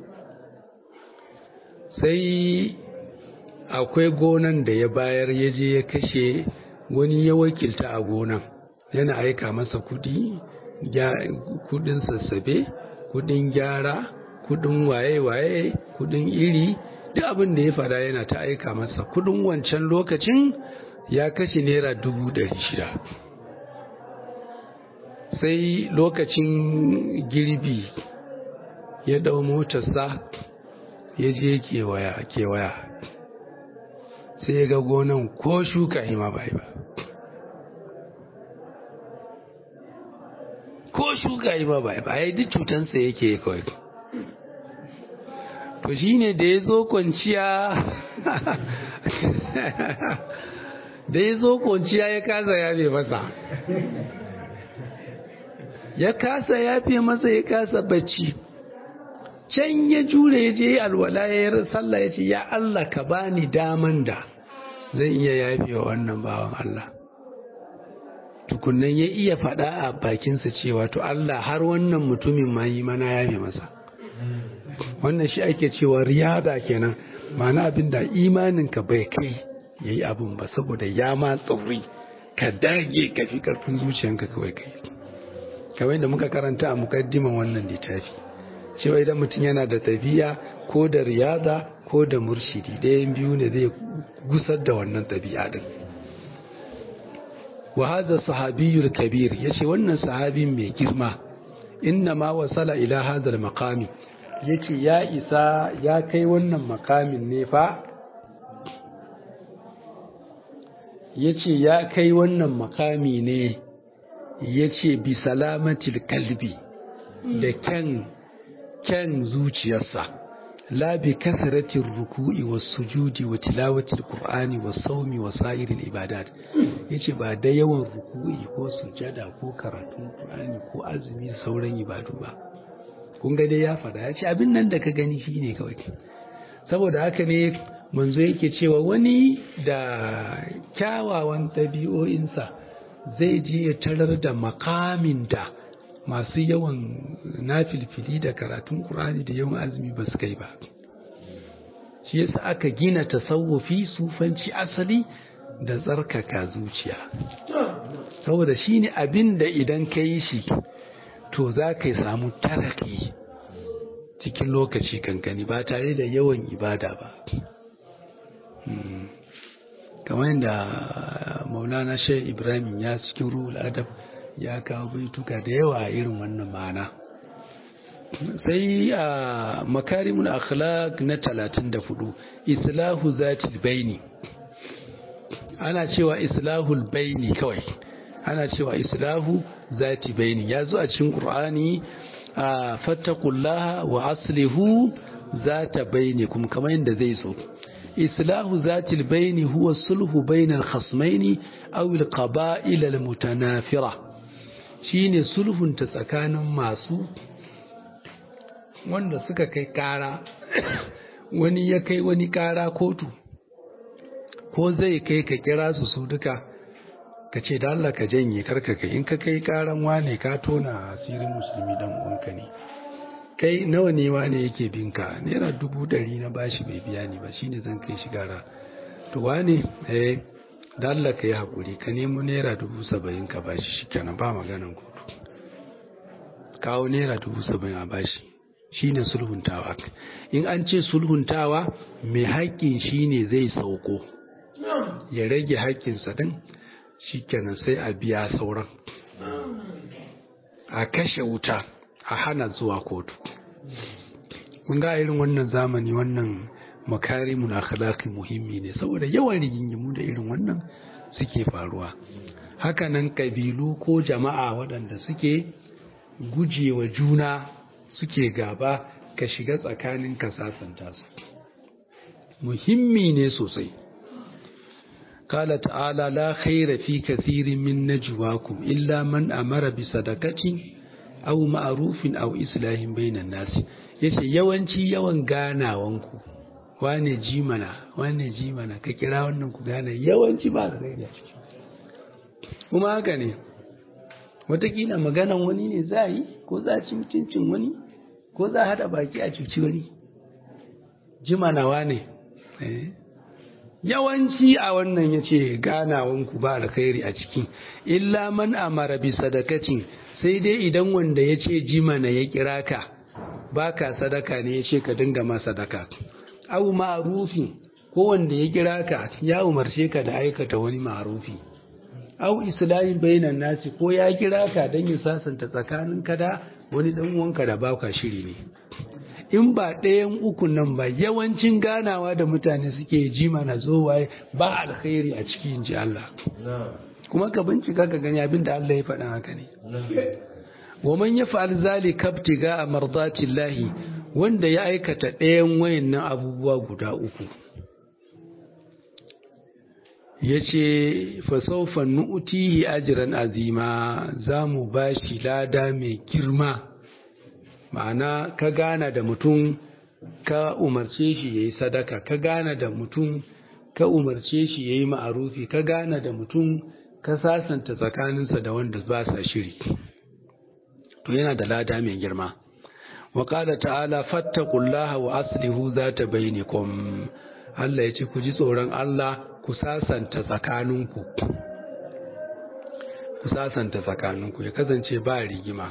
sai akwai gonan da ya bayar ya je ya kashe wani ya wakilta a gonan yana aika masa kudi kudin sassabe kudin gyara kudin waye-waye kudin iri duk abin da ya fada yana ta aika masa kudin wancan lokacin ya kashe naira dubu ɗari shida sai lokacin girbi ya ɗau motarsa ya je kewaya kewaya sai ga gonan ko shuka hima bai ba ko shuka hima bai ba ai duk cutansa yake kawai to shine da ya zo kwanciya da ya zo kwanciya ya kasa yafe masa ya kasa yafe masa ya kasa bacci can ya jure ya je alwala ya yi sallah ya ce ya Allah ka bani daman da zan iya yafe wa wannan bawan Allah tukunnan ya iya faɗa a bakinsa cewa to Allah har wannan mutumin ma yi mana yafe masa wannan shi ake cewa riyada kenan ma'ana abin da imaninka bai kai ya yi abin ba saboda ya ma tsauri ka dage ka fi ƙarfin zuciyanka kawai kai kawai da muka karanta a mukaddiman wannan littafi cewa idan mutum yana da tafiya ko da riyada ko da murshidi ɗayan biyu ne zai gusar da wannan ɗabi'a din wa hadha sahabiyul kabir yace wannan sahabin mai girma inna ma wasala ila hadha al maqami yace ya isa ya kai wannan makamin ne fa yace ya kai wannan makami ne yace bi salamatil kalbi da kyan kyan zuciyarsa la bi kasratir ruku'i was sujudi wa tilawatil qur'ani was sawmi wa sa'iril ibadat yace ba da yawan ruku'i ko sujada ko karatun qur'ani ko azumi da sauran ibadu ba kun ga dai ya fada yace abin nan da ka gani shine kawai saboda haka ne manzo yake cewa wani da kyawawan ɗabi'o'insa zai je ya tarar da makamin da masu yawan nafilfili da karatun ƙur'ani da yawan azumi ba su kai ba shi yasa aka gina tasawufi sufanci asali da tsarkaka zuciya saboda shi ne abin da idan ka yi shi to za ka samu taraki cikin lokaci kankani ba tare da yawan ibada ba kamar yadda maulana shai ibrahim ya cikin ruhul adab ya kawo baituka da yawa irin wannan ma'ana sai a makarimul akhlaq na talatin da hudu islahu zatil baini ana cewa islahul baini kawai ana cewa islahu zati baini ya zo a cikin qur'ani a fattakullaha wa aslihu zata bainikum kamar yadda zai zo islahu zatil baini huwa sulhu bainal khasmaini aw al qaba'il al mutanafira shine sulhun ta tsakanin masu wanda suka kai kara wani ya kai wani kara kotu ko zai kai ka kira su su duka ka ce da Allah ka janye karka kai in ka kai karan wane ka tona asirin musulmi dan uwanka ne kai nawa ne wane yake binka naira dubu ɗari na bashi bai biya ni ba shine zan kai shi gara to wane eh da Allah ka yi haƙuri ka nemo naira dubu saba'in ka bashi shi kenan ba maganan kotu kawo naira dubu saba'in a bashi shine sulhuntawa in an ce sulhuntawa mai haƙƙin shine zai sauko ya rage haƙƙinsa din shikenan sai a biya sauran a kashe wuta a hana zuwa kotu mun ga irin wannan zamani wannan makarimun akhlaqi muhimmi ne saboda yawan rigingimu da irin wannan suke faruwa hakanan kabilu ko jama'a waɗanda suke gujewa juna suke gaba ka shiga tsakanin ka sasanta su muhimmi ne sosai قال تعالى لا خير في كثير من نجواكم إلا من أمر بصدقة أو معروف أو إصلاح بين الناس yace yawanci yawan ganawanku wane ji mana wane ji mana ka kira wannan ku gane yawanci ba da a ciki kuma haka ne watakila maganan wani ne za yi ko za ci mutuncin wani ko za haɗa baki a cuci wani ji mana wane yawanci a wannan ya ce ganawanku ba alkhairi a ciki illa man amara bi sadakacin sai dai idan wanda ya ce jimana ya kira ka baka sadaka ne ya ce ka dinga ma sadaka au ma'rufi ko wanda ya kira ka ya umarce ka da aikata wani ma'rufi au islahin bainan nasi ko ya kira ka don ya sasanta tsakanin ka da wani dan uwanka da baka shiri ne in ba ɗayan uku nan ba yawancin ganawa da mutane suke ji mana zowaye ba alkhairi a cikin ji Allah kuma ka bincika ka gani abin da Allah ya faɗa haka ne wa man yaf'al zalika ibtiga mardatillahi wanda ya aikata ɗayan wayannan abubuwa guda uku yace fa sawfa nu'tihi ajran azima zamu bashi lada mai girma ma'ana ka gana da mutum ka umarce shi yayi sadaka ka gana da mutum ka umarce shi yayi ma'arufi ka gana da mutum ka sasanta tsakaninsa da wanda ba sa shiri to yana da lada mai girma wa qala ta'ala fattaqullaha wa aslihu zata bainakum Allah ya ce ku ji tsoron Allah ku sasanta tsakaninku ku sasanta tsakaninku ya kasance ba rigima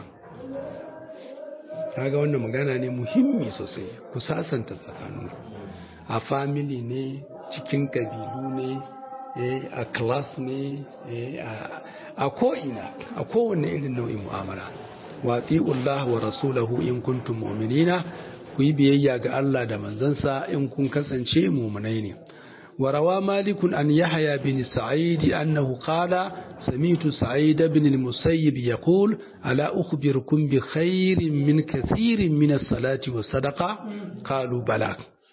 kaga wannan magana ne muhimmi sosai ku sasanta tsakaninku a family ne cikin kabilu ne a class ne a ko'ina a kowane irin nau'in mu'amala wati'ullah wa rasulahu in kuntum mu'minina ku yi biyayya ga Allah da manzansa in kun kasance mu'minai ne وروى مالك عن يحيى بن سعيد أنه قال سميت سعيد بن المسيب يقول ألا أخبركم بخير من كثير من الصلاة والصدقة قالوا بلى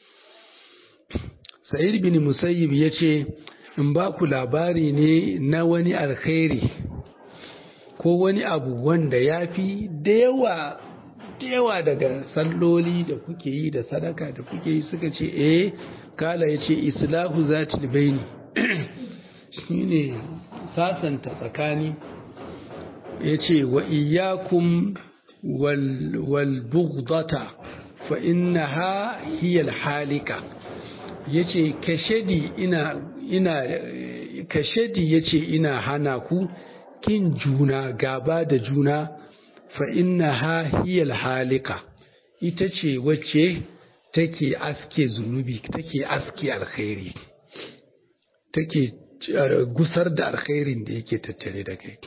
سعيد بن المسيب يشي in ba ku labari ne na wani alkhairi ko wani abu wanda ya fi da yawa da yawa daga salloli da kuke yi da sadaka da kuke yi suka ce eh kala ya ce islahu zatil baini shine sasanta tsakani ya ce wa iyakun walbugdata fa innaha hiyal halika ya ce kashedi ina ina kashedi ya ce ina hana ku kin juna gaba da juna fa innaha hiyal halika ita ce wacce take aske zunubi take aske alkhairi take gusar da alkhairin da yake tattare da kai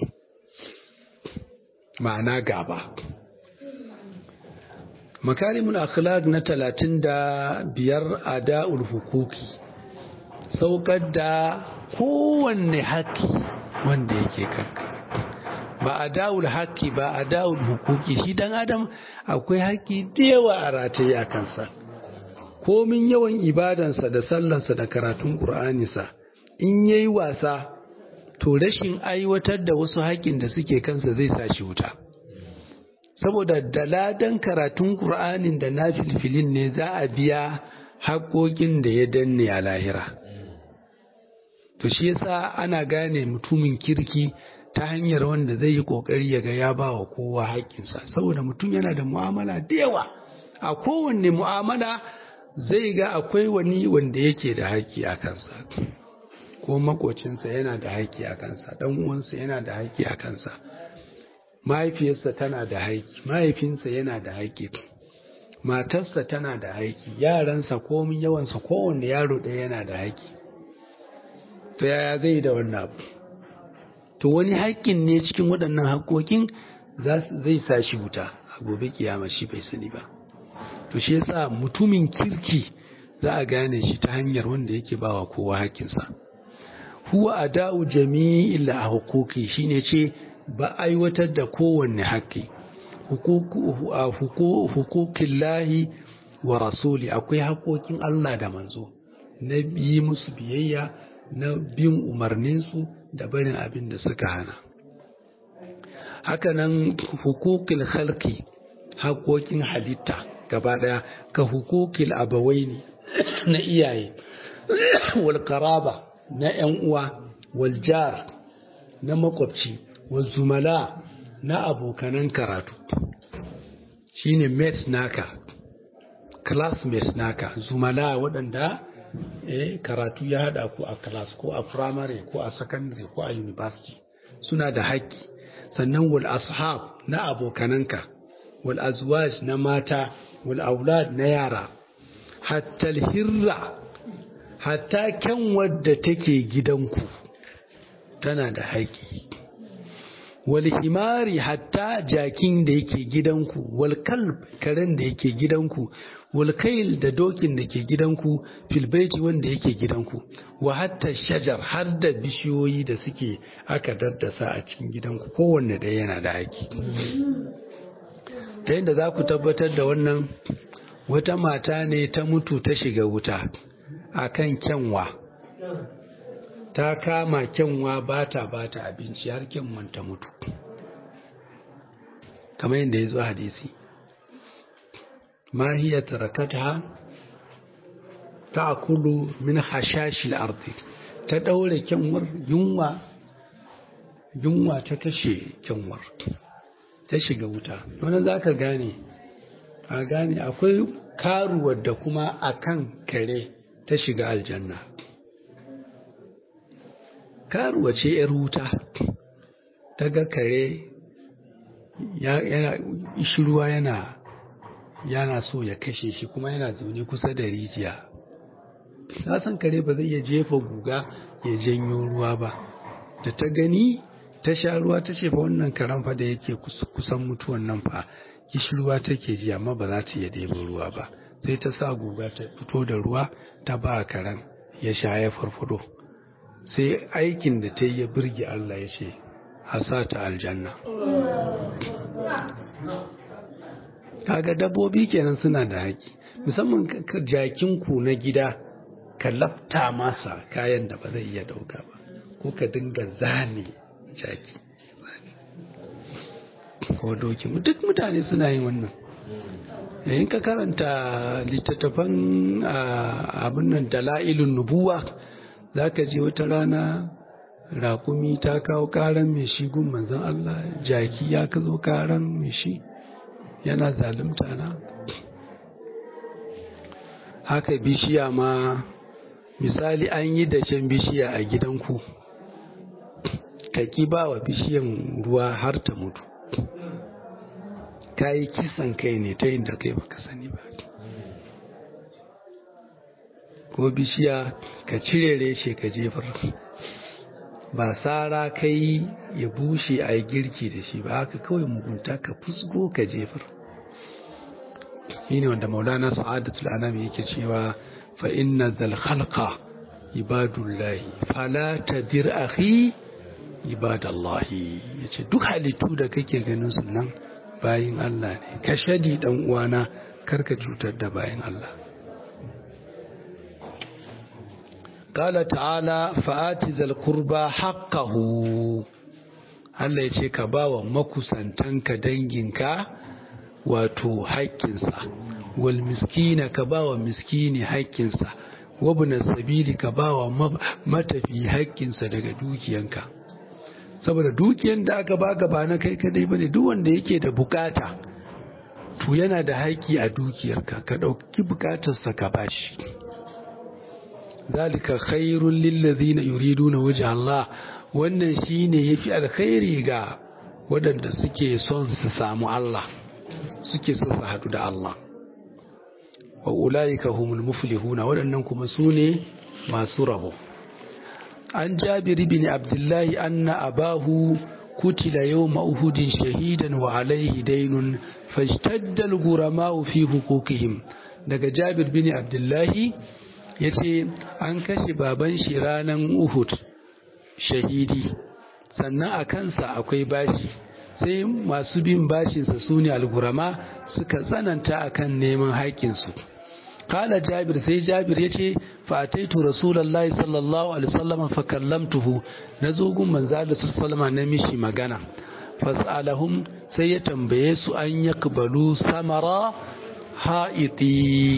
ma'ana gaba makarimul akhlaq na talatin da biyar ada'ul hukuki saukar da kowanne haƙƙi wanda yake kanka ba ada'ul haƙƙi ba ada'ul hukuki shi dan adam akwai haƙƙi da yawa a rataye a kansa komin yawan ibadansa da sallansa da karatun ƙur'aninsa in yayi wasa to rashin aiwatar da wasu haƙƙin da suke kansa zai sa shi wuta saboda daladan karatun ƙur'anin da na filfilin ne za a biya haƙoƙin da ya danne a lahira to shi yasa ana gane mutumin kirki ta hanyar wanda zai yi ƙoƙari ya ga ya ba wa kowa haƙƙinsa saboda mutum yana da mu'amala da yawa a kowanne mu'amala zai ga akwai wani wanda yake da haƙƙi a kansa ko makocinsa yana da haƙƙi a kansa ɗan uwansa yana da haƙƙi a kansa mahaifiyarsa tana da haƙƙi mahaifinsa yana da haƙƙi matarsa tana da haƙƙi yaransa komin yawansa kowanne yaro ɗaya yana da haƙƙi to yaya zai da wannan abu to wani haƙƙin ne cikin waɗannan haƙƙoƙin zai sa shi wuta a gobe kiyama shi bai sani ba to shi yasa mutumin kirki za a gane shi ta hanyar wanda yake bawa kowa haƙƙinsa huwa ada'u jami'il huquqi shine ce ba aiwatar da kowanne haƙƙi hukukin lahi wa rasuli akwai haƙoƙin Allah da manzo na yi musu biyayya na bin umarninsu da barin abin da suka hana hakanan hukukil halki haƙoƙin halitta gaba ɗaya ka hukukil abawaini na iyaye wal karaba na 'yan uwa wal jar na makwabci wal zumala na abokanan karatu shine mates naka classmates naka zumala waɗanda eh, karatu ya haɗa ku a class ko a primary ko a secondary ko a university suna da haƙƙi sannan wal ashab na abokananka wal azwaj na mata wal aulad na yara hatta hirra hatta kyan wadda take gidanku tana da haƙƙi wal himari hatta jakin da yake gidanku wal kalb karen da yake gidanku wal kail da dokin da ke gidanku fil baiti wanda yake gidanku wa hatta shajar har da bishiyoyi da suke aka daddasa a cikin gidanku kowanne ɗaya yana da haƙƙi ta yadda za ku tabbatar da wannan wata mata ne ta mutu ta shiga wuta a kan kyanwa ta kama kyanwa ba ta ba ta abinci har kyanwan ta mutu kamar yadda ya zo hadisi ma hiya tarakatha ta'kulu min hashashil ardi ta daure kyanwar yunwa yunwa ta kashe kyanwar ta shiga wuta wannan zaka gane a gane akwai karuwar da kuma akan kare ta shiga aljanna karuwa ce ‘yar wuta ta ga kare yana ishirwa yana yana so ya kashe shi kuma yana zaune kusa da rijiya ta san kare ba zai iya jefa guga ya janyo ruwa ba da ta gani ta sha ruwa ta ce fa wannan karen fa da yake kusan mutuwan nan fa kishirwa take ji amma ba za ta iya ɗebo ruwa ba sai ta sa guga ta fito da ruwa ta ba karen ya sha ya farfado sai aikin da ta yi ya birge Allah ya ce a sa ta aljanna kaga dabbobi kenan suna da haƙi musamman jakinku na gida ka lafta masa kayan da ba zai iya dauka ba ko ka dinga zane jaki ko doki duk mutane suna yin wannan in ka karanta littattafan abin nan dala'ilun nubuwa za ka je wata rana rakumi ta kawo karan mai shi gun manzan Allah jaki ya ka zo karan mai shi yana zalunta na haka bishiya ma misali an yi dashen bishiya a gidanku ka ki ba wa bishiyan ruwa har ta mutu ka yi kisan kai ne ta inda kai baka sani ba ko bishiya ka cire reshe ka jefar ba sara kai ya bushe a yi girki da shi ba haka kawai mugunta ka fusgo ka jefar shi ne wanda maulana sa'adatul anam yake cewa fa inna zal khalqa ibadullahi fala tadir akhi ibadallahi yace duk halittu da kake ganin su nan bayin Allah ne ka shadi dan uwana karka cutar da bayin Allah قال تعالى فآت ذا القربى حقه Allah ya ce ka ba wa makusantanka danginka wato haƙƙinsa wal miskina ka ba wa miskini haƙƙinsa wabna sabili ka ba wa matafi haƙƙinsa daga dukiyanka saboda dukiyan da aka baka ba na kai kadai bane duk wanda yake da bukata to yana da haƙƙi a dukiyarka ka ɗauki bukatarsa ka bashi zalika khairul lillazina yuriduna wajha Allah wannan shine yafi alkhairi ga waɗanda suke son su samu Allah suke son su hadu da Allah wa ulaika humul muflihuna waɗannan kuma sune masu rabo an jabir bin abdullahi anna abahu kutila yawma uhudin shahidan wa alayhi daynun fashtadda al-ghurama'u fi huquqihim daga jabir bin abdullahi yace an kashe baban shi ranan uhud shahidi sannan a kansa akwai bashi sai masu bin bashinsa su ne algurama suka tsananta akan neman haƙƙinsu kala jabir sai jabir ya ce fataitu rasulallah sallallahu alaihi wasallam fa kallamtuhu na zo gun manzo da sallama na mishi magana fasalahum sai ya tambaye su an yakbalu samara ha'iti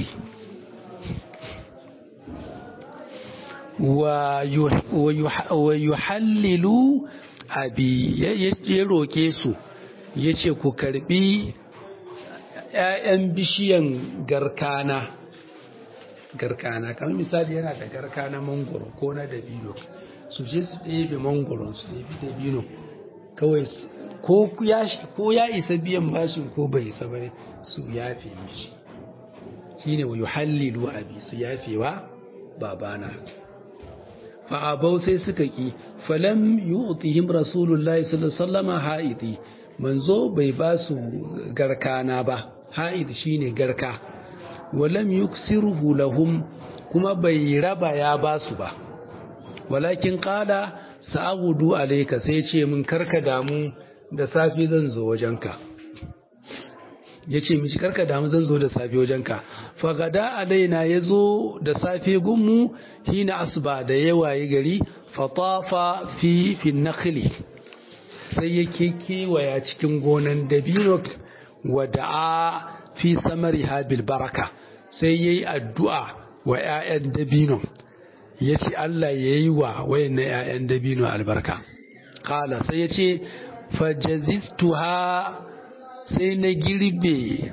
wa yuhallilu abi ya roƙe su ya ce ku karbi ‘ya'yan bishiyan garkana garkana kamar misali yana da garkana mangoro ko na dabino su je su ɗebe mangoron su ɗebi dabino kawai ko ya isa biyan bashin ko bai isa bane su yafe mishi shine wa yuhallilu abi su yafewa babana fa'abau sai suka ki falam yu'tihim rasulullahi sallallahu alaihi wasallam haidi manzo bai ba su garkana ba haid shine garka walam yuksiruhu lahum kuma bai raba ya ba su ba walakin qala sa'udu alayka sai ce mun karka damu da safi zan zo wajenka yace mishi karka damu zan zo da safi wajenka fagada alaina ya zo da safe gunmu hina asuba da yawaye gari fatafa fi fi nakhli sai yake kewaya cikin gonan dabino wa da'a fi samariha bil baraka sai yayi addu'a wa ƴaƴan dabino yace Allah yayi wa wayannan ƴaƴan dabino albarka qala sai yace fajazistuha sai na girbe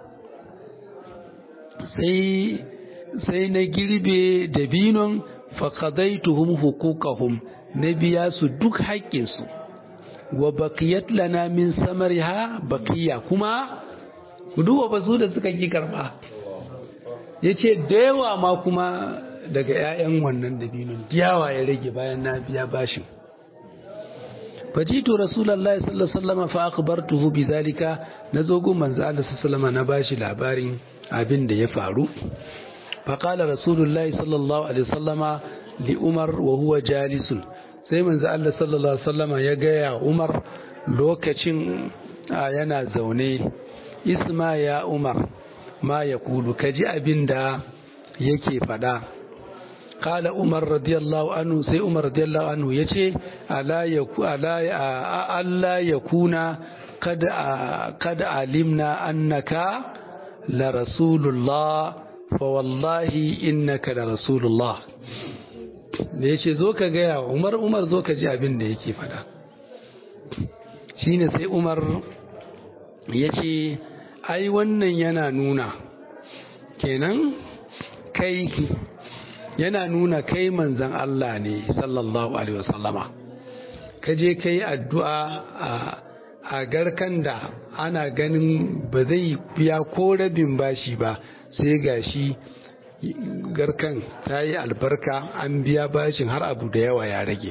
sai sai na girbe dabinon faqadaituhum huquqahum na biya su duk haƙƙinsu wa baqiyat lana min samariha baqiya kuma duba ba su da suka ki karba yace da yawa ma kuma daga 'ya'yan wannan dabinon diyawa ya rage bayan na biya bashin fajitu rasulullahi sallallahu alaihi wasallam fa akhbartuhu bidhalika nazo gun manzo Allah sallallahu alaihi wasallam na bashi labarin abin da ya faru faƙala rasulullahi sallallahu alaihi wasallama li umar wa huwa jalisun sai manzo Allah sallallahu alaihi wasallama ya gaya umar lokacin yana zaune isma ya umar ma ya kulu kaji abin da yake faɗa قال عمر رضي الله عنه سي عمر رضي الله عنه يتي ألا يكو ألا ألا يكون kada alimna annaka la rasulullah fa wallahi innaka la rasulullah da ya ce zo ka gaya wa umar umar zo ka ji abin da yake fada shine sai umar ya ce ai wannan yana nuna kenan kai yana nuna kai manzan Allah ne sallallahu alaihi wasallama ka je ka yi addu'a a garkan da ana ganin ba zai biya ko rabin bashi ba sai gashi garkan ta yi albarka an biya bashin har abu da yawa ya rage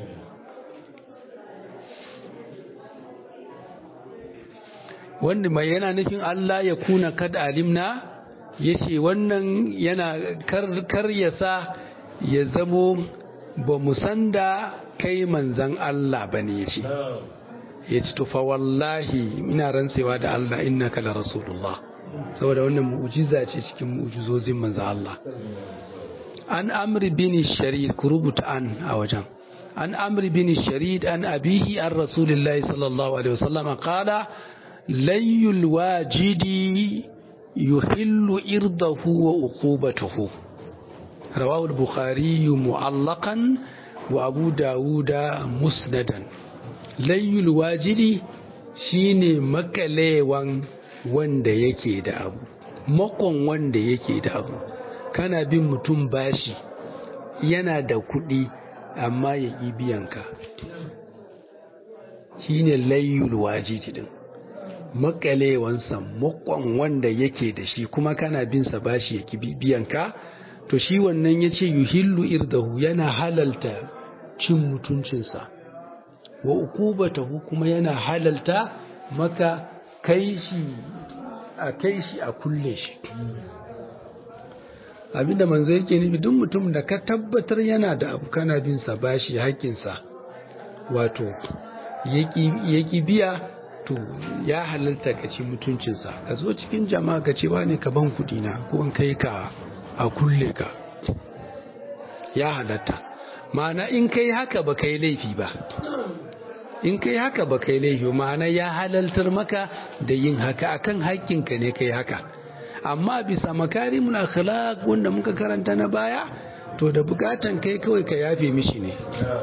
wanda mai yana nufin Allah ya kuna kad alimna ya ce wannan yana kar ya sa ya zamo ba mu san da kai manzan Allah ba ne ya ce ya ce tufa wallahi ina rantsewa da Allah innaka la rasulullah saboda wannan mu'jiza ce cikin mu'jizozin manzan Allah an amri bin sharid ku rubuta an a wajen an amri bin sharid an abihi an rasulillahi sallallahu alaihi wasallam qala layyul wajidi yuhillu irdahu wa uqubatuhu rawahu al-bukhari mu'allaqan wa abu dawuda musnadan layyul wajidi shine makalewan wanda yake da abu makon wanda yake da abu kana bin mutum bashi yana da kuɗi amma ya ƙi biyanka shine layyul wajidi din makalewansa makon wanda yake da shi kuma kana bin sa bashi ya ƙi biyanka to shi wannan ya ce yuhillu irdahu yana halalta cin mutuncinsa wa ukubatahu kuma yana halalta maka kai shi a kai shi a kulle shi abinda manzo yake nufi duk mutum da ka tabbatar yana da abu kana bin sa bashi haƙƙinsa wato yaki biya to ya halalta ka ci mutuncinsa ka zo cikin jama'a ka ce ne ka ban kuɗi na ko in kai ka a kulle ka ya halatta ma'ana in kai haka ba kai laifi ba in kai haka ba kai laifi ma'ana ya halaltar maka da yin haka akan haƙƙinka ne kai haka amma bisa makarimul akhlaq wanda muka karanta na baya to da bukatan kai kawai ka yafe mishi ne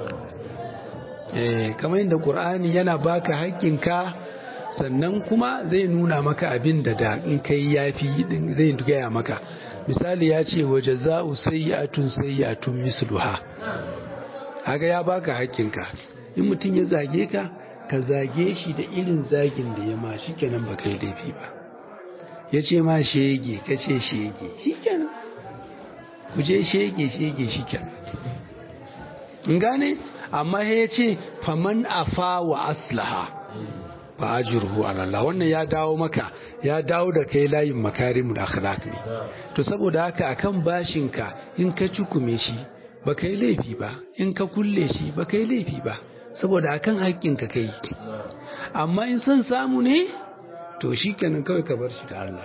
eh kamar yadda qur'ani yana baka haƙƙinka sannan kuma zai nuna maka abin da da in kai yafi din zai gaya maka misali ya ce wa jaza'u sayyi'atun sayyi'atun misluha haka ya baka haƙƙinka in mutum ya zage ka ka zage shi da irin zagin da ya ma shi kenan ba kai laifi ba ya ce ma shege ka ce shege shi kenan ku je shege shege shi kenan in gane amma ya ce faman afa wa aslaha ba ajruhu ala Allah wannan ya dawo maka ya dawo da kai layin makarimul akhlaq ne to saboda haka akan bashinka in ka cukume shi ba kai laifi ba in ka kulle shi ba kai laifi ba saboda akan haƙƙinka kai amma in son samu ne to shi kenan kawai ka bar shi da Allah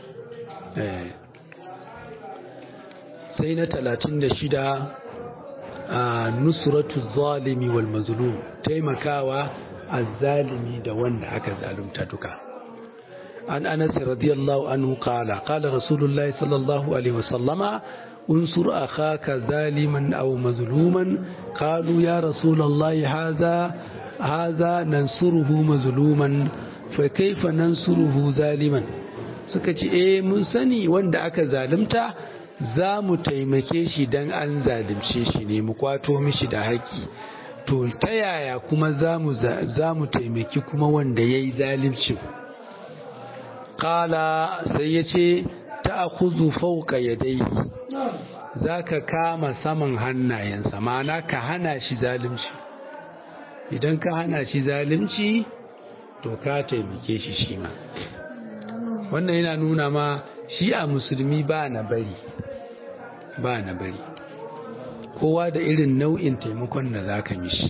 sai na talatin da shida a nusratu zalimi wal mazlum taimakawa azzalimi da wanda aka zalunta duka an anas radiyallahu anhu qala qala rasulullahi sallallahu alaihi wasallama انصر أخاك ظالما أو مظلوما قالوا يا رسول الله هذا هذا ننصره مظلوما فكيف ننصره ظالما suka ce eh mun sani wanda aka zalunta za mu taimake shi dan an zalunce shi ne mu kwato mishi da haƙƙi to ta yaya kuma za mu taimaki kuma wanda ya yi zalimcin ƙala sai ya ce ta akuzu fauka ya dai za ka kama saman hannayensa ma'ana ka hana shi zalimci idan ka hana shi zalimci to ka taimake shi shi ma wannan yana nuna ma shi a musulmi ba na bari ba na bari kowa da irin nau'in taimakon da za ka mishi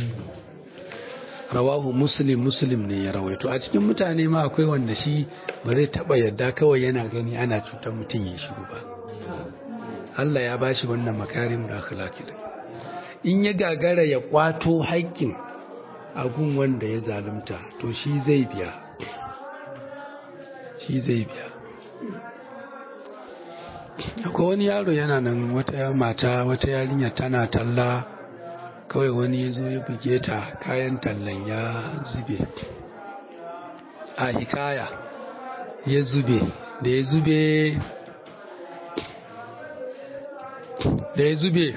rawahu muslim muslim ne ya rawaito a cikin mutane ma akwai wanda shi ba zai taba yadda kawai yana gani ana cutar mutum ya shiru ba Allah ya bashi wannan makarim da akhlaqi in ya gagara ya kwato haƙƙin gun wanda ya zalunta to shi zai biya shi zai biya akwai wani yaro yana nan wata mata wata yarinya tana talla kawai wani ya zo ya buge ta kayan tallan ya zube a hikaya ya zube da ya zube da ya zube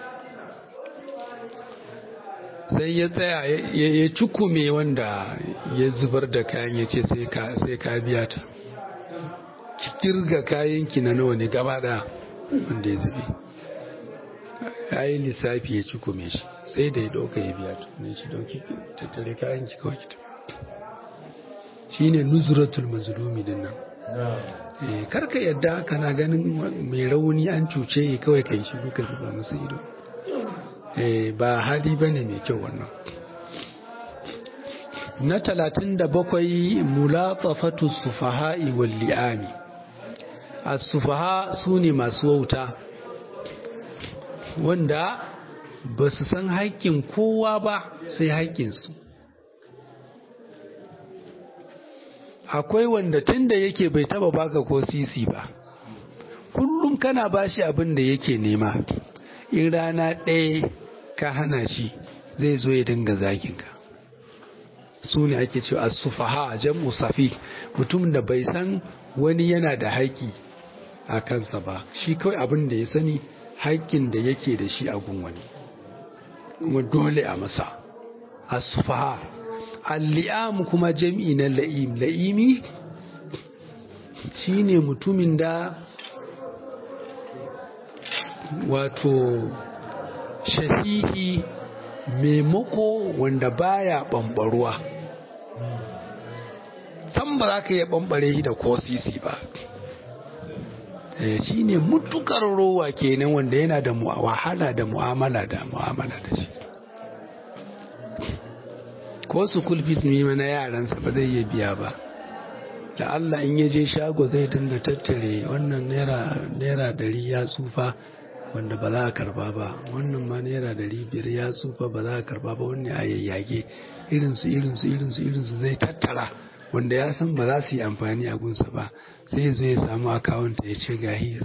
sai ya tsaya ya cukume wanda ya zubar da kayan ya ce sai ka biya ta kirga kayanki na nawa ne gaba daya wanda ya zube ya yi lissafi ya cukume shi sai da ya ɗauka ya biya ta ne shi ɗauki tattare kayanki kawai ki shi ne nuzuratul mazlumi din nan karka yadda kana ganin mai rauni an cuce kawai kai shi ka zuba masa ido ba hali ba ne mai kyau wannan na talatin da bakwai mulatafatu sufaha'i wal li'ami a sufaha su ne masu wauta wanda ba su san haƙƙin kowa ba sai haƙƙinsu akwai wanda tun da yake bai taba baka ko sisi ba kullum kana bashi abin da yake nema in rana ɗaya ka hana shi zai zo ya dinga zaginka su ne ake cewa sufaha jam'u safi mutum da bai san wani yana da haƙƙi a kansa ba shi kawai abin da ya sani haƙƙin da yake da shi a gun wani kuma dole a masa as-sufaha al-li'am kuma jam'i na la'im la'imi shine mutumin da wato shahihi maimako wanda baya bambaruwa san ba za ka iya bambare shi da ko sisi ba shi ne mutukar rowa kenan wanda yana da wahala da mu'amala da mu'amala da shi ko su kulfis ne na yaransa ba zai iya biya ba da Allah in ya je shago zai dinga tattare wannan naira dari ya tsufa wanda ba za a karba ba wannan ma naira dari biyar ya tsufa ba za a karba ba wani a yayyage irinsu irinsu irinsu irinsu zai tattara wanda ya san ba za su yi amfani a gunsa ba sai zai samu akawunta ya ce gahi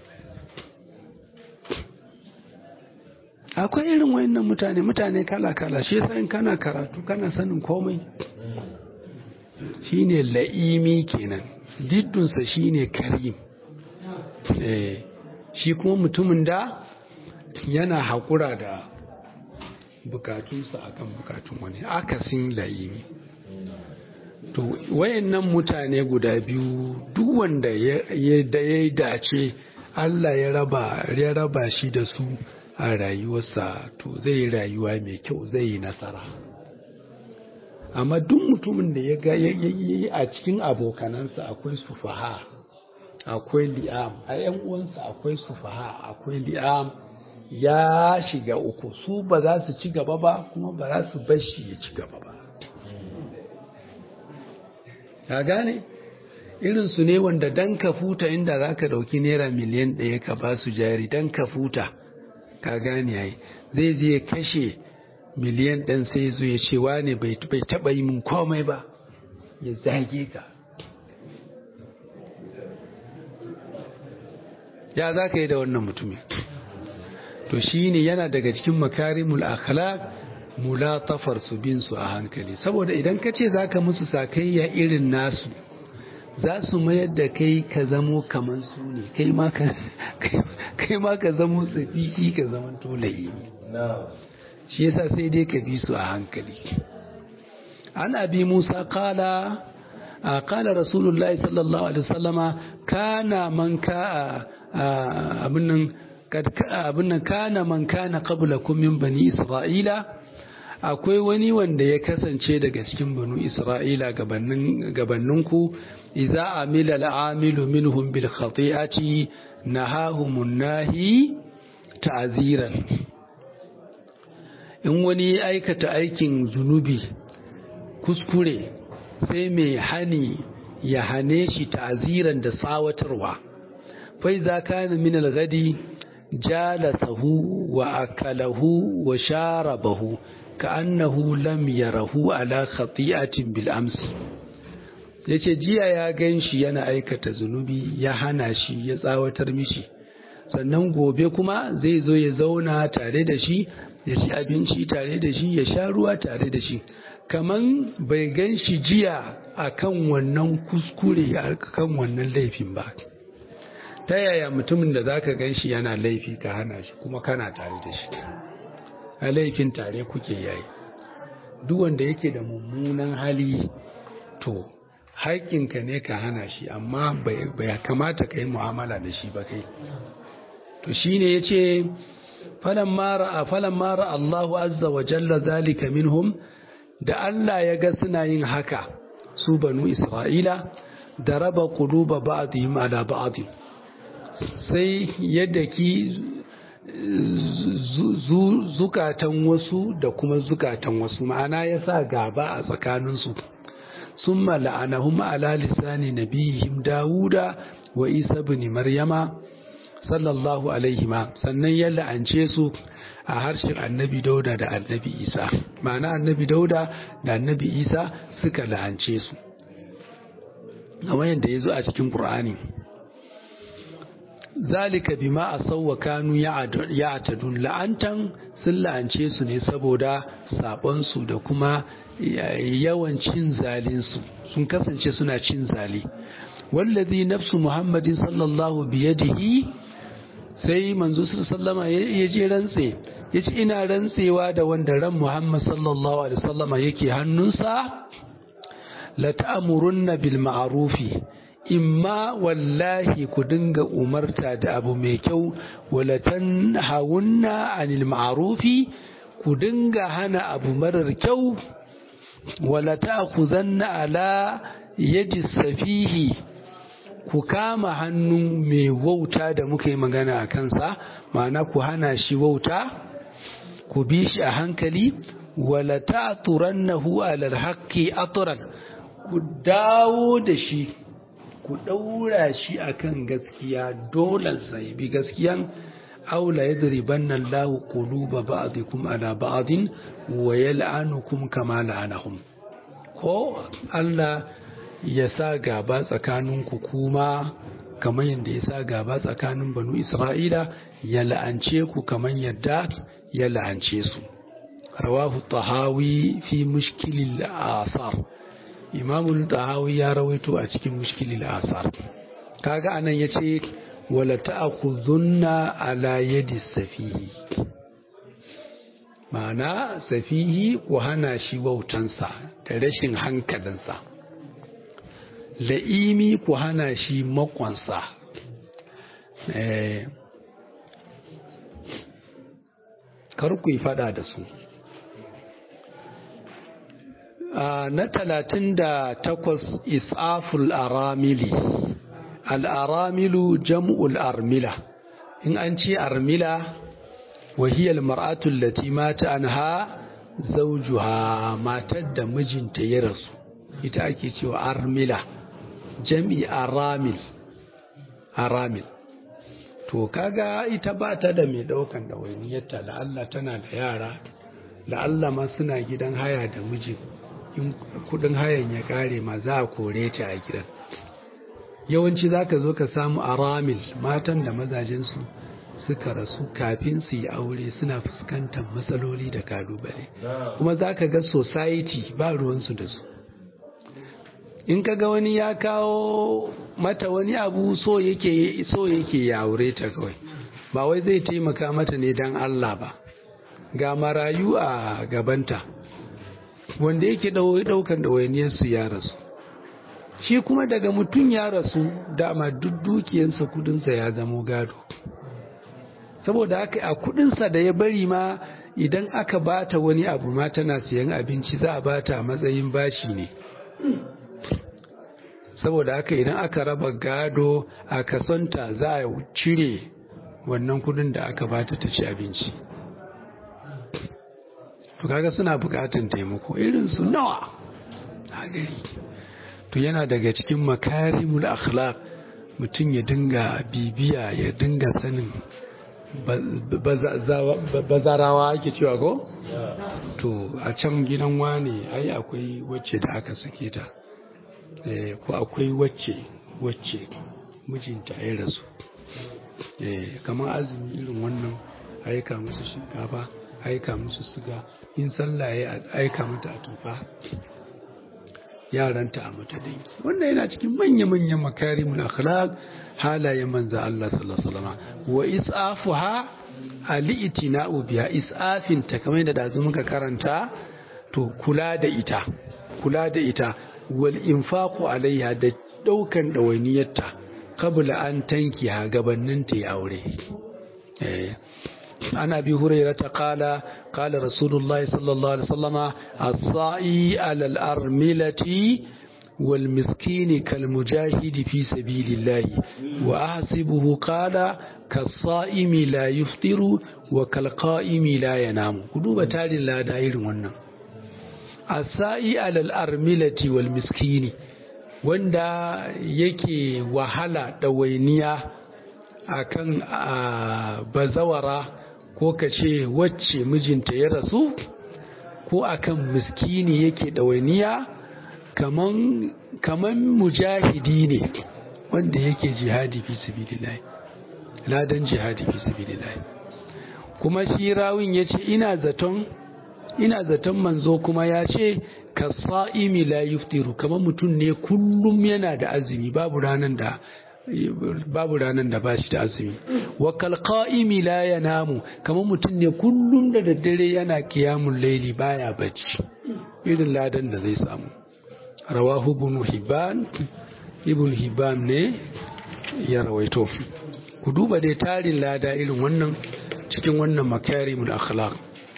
akwai irin wayannan mutane mutane kala-kala shi yasa in kana karatu kana sanin komai shine la'imi kenan diddunsa shine karim eh shi kuma mutumin da yana haƙura da bukatunsa akan bukatun wani akasin la'imi to wayannan mutane guda biyu duk wanda ya dace Allah ya raba ya raba shi da su a rayuwarsa to zai yi rayuwa mai kyau zai yi nasara amma duk mutumin da ya ga a cikin abokanansa akwai sufaha akwai li'am a yan uwansa akwai sufaha akwai li'am ya shiga uku su ba za su ci gaba ba kuma ba za su bar shi ya ci gaba ba ka gane irin su ne wanda dan ka futa inda za ka ɗauki naira miliyan ɗaya ka ba su jari dan ka futa ka gane yayi zai je kashe miliyan ɗan sai zo ya ce wane bai taɓa yi min komai ba ya zage ka ya za ka yi da wannan mutumin to shi ne yana daga cikin makarimul akhlaq mulatafar su bin su a hankali saboda idan ka ce za ka musu sakayya irin nasu za su mayar da kai ka zamo kamar su ne kai ma ka zamo tsafiki ka zama tolayi shi yasa sai dai ka bi su a hankali an abi musa kala kala rasulullahi sallallahu alaihi wasallama kana man ka abin nan kana man kana qablakum min bani isra'ila akwai wani wanda ya kasance daga cikin banu isra'ila gabanninku idza amila al'amilu minhum bil khati'ati nahahum nahi ta'ziran in wani aikata aikin zunubi kuskure sai mai hani ya hane shi ta'ziran da tsawatarwa fa idza kana min al-ghadi jalasahu wa akalahu wa sharabahu ka annahu lam yarahu ala khati'atin bil amsi yace jiya ya gan shi yana aikata zunubi ya hana shi ya tsawatar mishi sannan gobe kuma zai zo ya zauna tare da shi ya ci abinci tare da shi ya sha ruwa tare da shi kaman bai gan shi jiya akan wannan kuskure akan wannan laifin ba ta yaya mutumin da zaka gan shi yana laifi ka hana shi kuma kana tare da shi a laifin tare kuke yayi duk wanda yake da mummunan hali to haƙƙinka ne ka hana shi amma bai kamata ka yi mu'amala da shi ba kai to shine yace falan mara a falan mara Allahu azza wa jalla zalika minhum da Allah ya ga suna yin haka su banu Isra'ila da raba quluba ba'dihim ala ba'd sai yadda ki zukatan wasu da kuma zukatan wasu ma'ana ya sa gaba a tsakaninsu sun mala'anahum ala lisani nabihim dawuda wa isa bin maryama sallallahu alaihi ma sannan ya la'ance su a harshen annabi dauda da annabi isa ma'ana annabi dauda da annabi isa suka la'ance su a wayan da ya zo a cikin ƙur'ani zalika bima asawwa kanu ya'tadun la'antan sun la'ance su ne saboda sabon su da kuma yawan cin zalin su sun kasance suna cin zali wallazi nafsu muhammadin sallallahu biyadihi sai manzo sallama ya je rantse ya ce ina rantsewa da wanda ran muhammad sallallahu alaihi wasallama yake hannunsa la ta'murunna bil ma'rufi imma wallahi ku dinga umarta da abu mai kyau wala tanhawunna anil ma'rufi ku dinga hana abu marar kyau wala ta'khuzanna ala yadi safihi ku kama hannun mai wauta da muka yi magana a kansa ma'ana ku hana shi wauta ku bi shi a hankali wala ta'turannahu ala alhaqqi atran ku dawo da shi ku ɗaura shi akan gaskiya dole sai bi gaskiyan aula yadribanna Allahu quluba ba'dikum ala ba'din wa yal'anukum kama la'anahum ko Allah ya sa gaba tsakaninku kuma kamar yadda ya sa gaba tsakanin banu Isra'ila ya la'ance ku kamar yadda ya la'ance su rawahu tahawi fi mushkilil asar imamul tahawi ya rawaito a cikin mushkilil asar kaga anan yace wala ta'khudhunna ala yadi safihi ma'ana safihi ku hana shi wautansa da rashin hankalinsa la'imi ku hana shi makonsa kar ku yi fada da su na talatin da takwas isaful aramili al'aramilu jam'ul armila in an ce armila wahiyar mar'atul lati mata an ha zaujuha matar da mijinta ya rasu ita ake cewa armila jam'i aramil aramil to kaga ita ba ta da mai daukan da wainiyarta la'alla tana da yara la'alla ma suna gidan haya da mijin in kudin hayan ya kare ma za a kore ta a gidan yawanci za ka zo ka samu aramil matan da mazajensu suka rasu kafin su yi aure suna fuskantar matsaloli da kalubale kuma za ka ga society ba ruwansu da su in ka ga wani ya kawo mata wani abu so yake so yake ya aure ta kawai ba wai zai taimaka mata ne don Allah ba ga marayu a gabanta wanda yake daukan ɗawainiyarsu ya rasu shi kuma daga mutum ya rasu dama duk dukiyarsa kudinsa ya zamo gado saboda haka a kudinsa da ya bari ma idan aka bata wani abu ma tana siyan abinci za a bata a matsayin bashi ne saboda haka idan aka raba gado a kasonta za a cire wannan kudin da aka bata ta ci abinci to kaga suna bukatan taimako irin su nawa a gari to yana daga cikin makarimul akhlaq mutum ya dinga bibiya ya dinga sanin bazarawa ake cewa ko? to a can gidan wane ai akwai wacce da aka sake ta ko akwai wacce wacce mijinta ya rasu kamar azumi irin wannan aika musu shinkafa aika musu suga in sallah ya aika mata a tufa yaranta a mata dai wannan yana cikin manya-manyan makarimul akhlaq halayen manzo Allah sallallahu alaihi wasallam wa isafuha ali'tina'u biya isafin ta kamar da dazu muka karanta to kula da ita kula da ita wal infaqu alaiha da daukan dawainiyarta qabla an tankiha gabanin ta yi aure eh عن أبي هريرة قال قال رسول الله صلى الله عليه وسلم الصائي على الأرملة والمسكين كالمجاهد في سبيل الله وأحسبه قال كالصائم لا يفطر وكالقائم لا ينام قلوب تالي لا دائر ونن الصائي على الأرملة والمسكين wanda yake wahala ɗawainiya akan bazawara ko ka ce wacce mijinta ya rasu ko akan miskini yake ɗawainiya kaman kaman mujahidi ne wanda yake jihadi fi sabilillah ladan jihadi fi sabilillah kuma shi rawin yace ina zaton ina zaton manzo kuma ya ce kasa'imi la yuftiru kamar mutum ne kullum yana da azumi babu ranan da babu ranan da bashi da azumi wa kalqa'imi la yanamu kamar mutum ne kullum da daddare yana qiyamul layli baya bacci irin ladan da zai samu rawahu ibn hibban ibn hibban ne ya rawaito ku duba dai tarin lada irin wannan cikin wannan makarimul akhlaq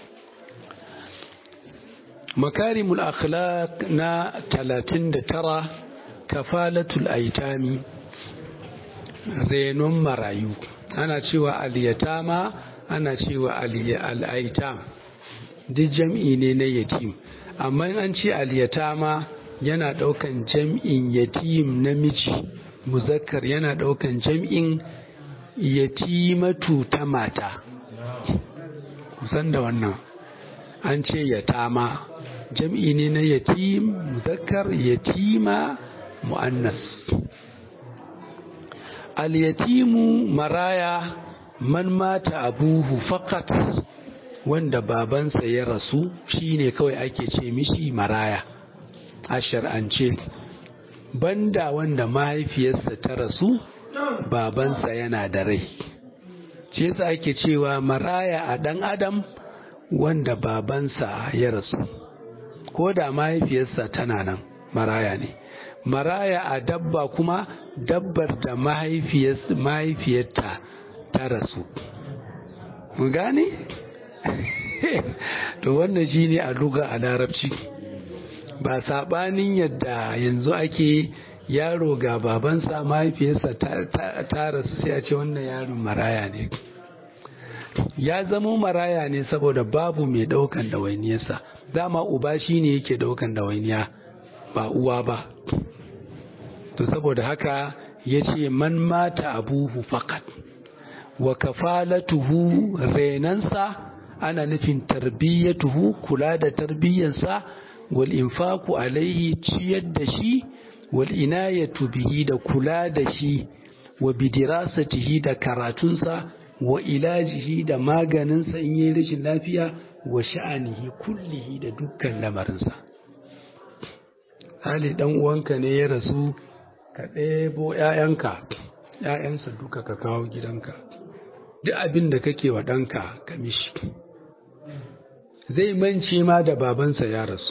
makarimul akhlaq na 39 kafalatul aitami renon marayu ana cewa aliyatama ana cewa al'aitam duk jam'i ne na yatim amma an ce aliyatama yana ɗaukan jam'in yatim namiji muzakkar yana ɗaukan jam'in yatimatu ta mata kusan da wannan an ce yatama jam'i ne na yatim muzakkar yatima mu'annas al-yatimu maraya man mata abuhu faqat wanda babansa ya rasu shine kawai ake ce mishi maraya a shar'ance banda wanda mahaifiyarsa ta rasu babansa yana da rai ce yasa ake cewa maraya a ɗan adam wanda babansa ya rasu ko da mahaifiyarsa tana nan maraya ne maraya a dabba kuma dabbar da mahaifiyarta ta rasu mu gane to wannan shine a luga a larabci ba saɓanin yadda yanzu ake yaro ga babansa mahaifiyarsa ta rasu sai a ce wannan yaron maraya ne ya zama maraya ne saboda babu mai ɗaukan ɗawainiyarsa dama uba shi ne yake ɗaukan ɗawainiya ba uwa ba to saboda haka ya ce man mata abuhu fakat wa kafalatuhu renansa ana nufin tarbiyyatuhu kula da tarbiyyansa wal infaku alaihi ciyar da shi wal inayatu bihi da kula da shi wa bidirasatihi da karatunsa wa ilajihi da maganinsa in yi rashin lafiya wa sha'anihi kullihi da dukkan lamarinsa hali dan uwanka ne ya rasu ka ɗebo ‘ya'yanka ‘ya'yansa duka ka kawo gidanka duk abin da kake wa ɗanka ka mishi zai mance ma da babansa ya rasu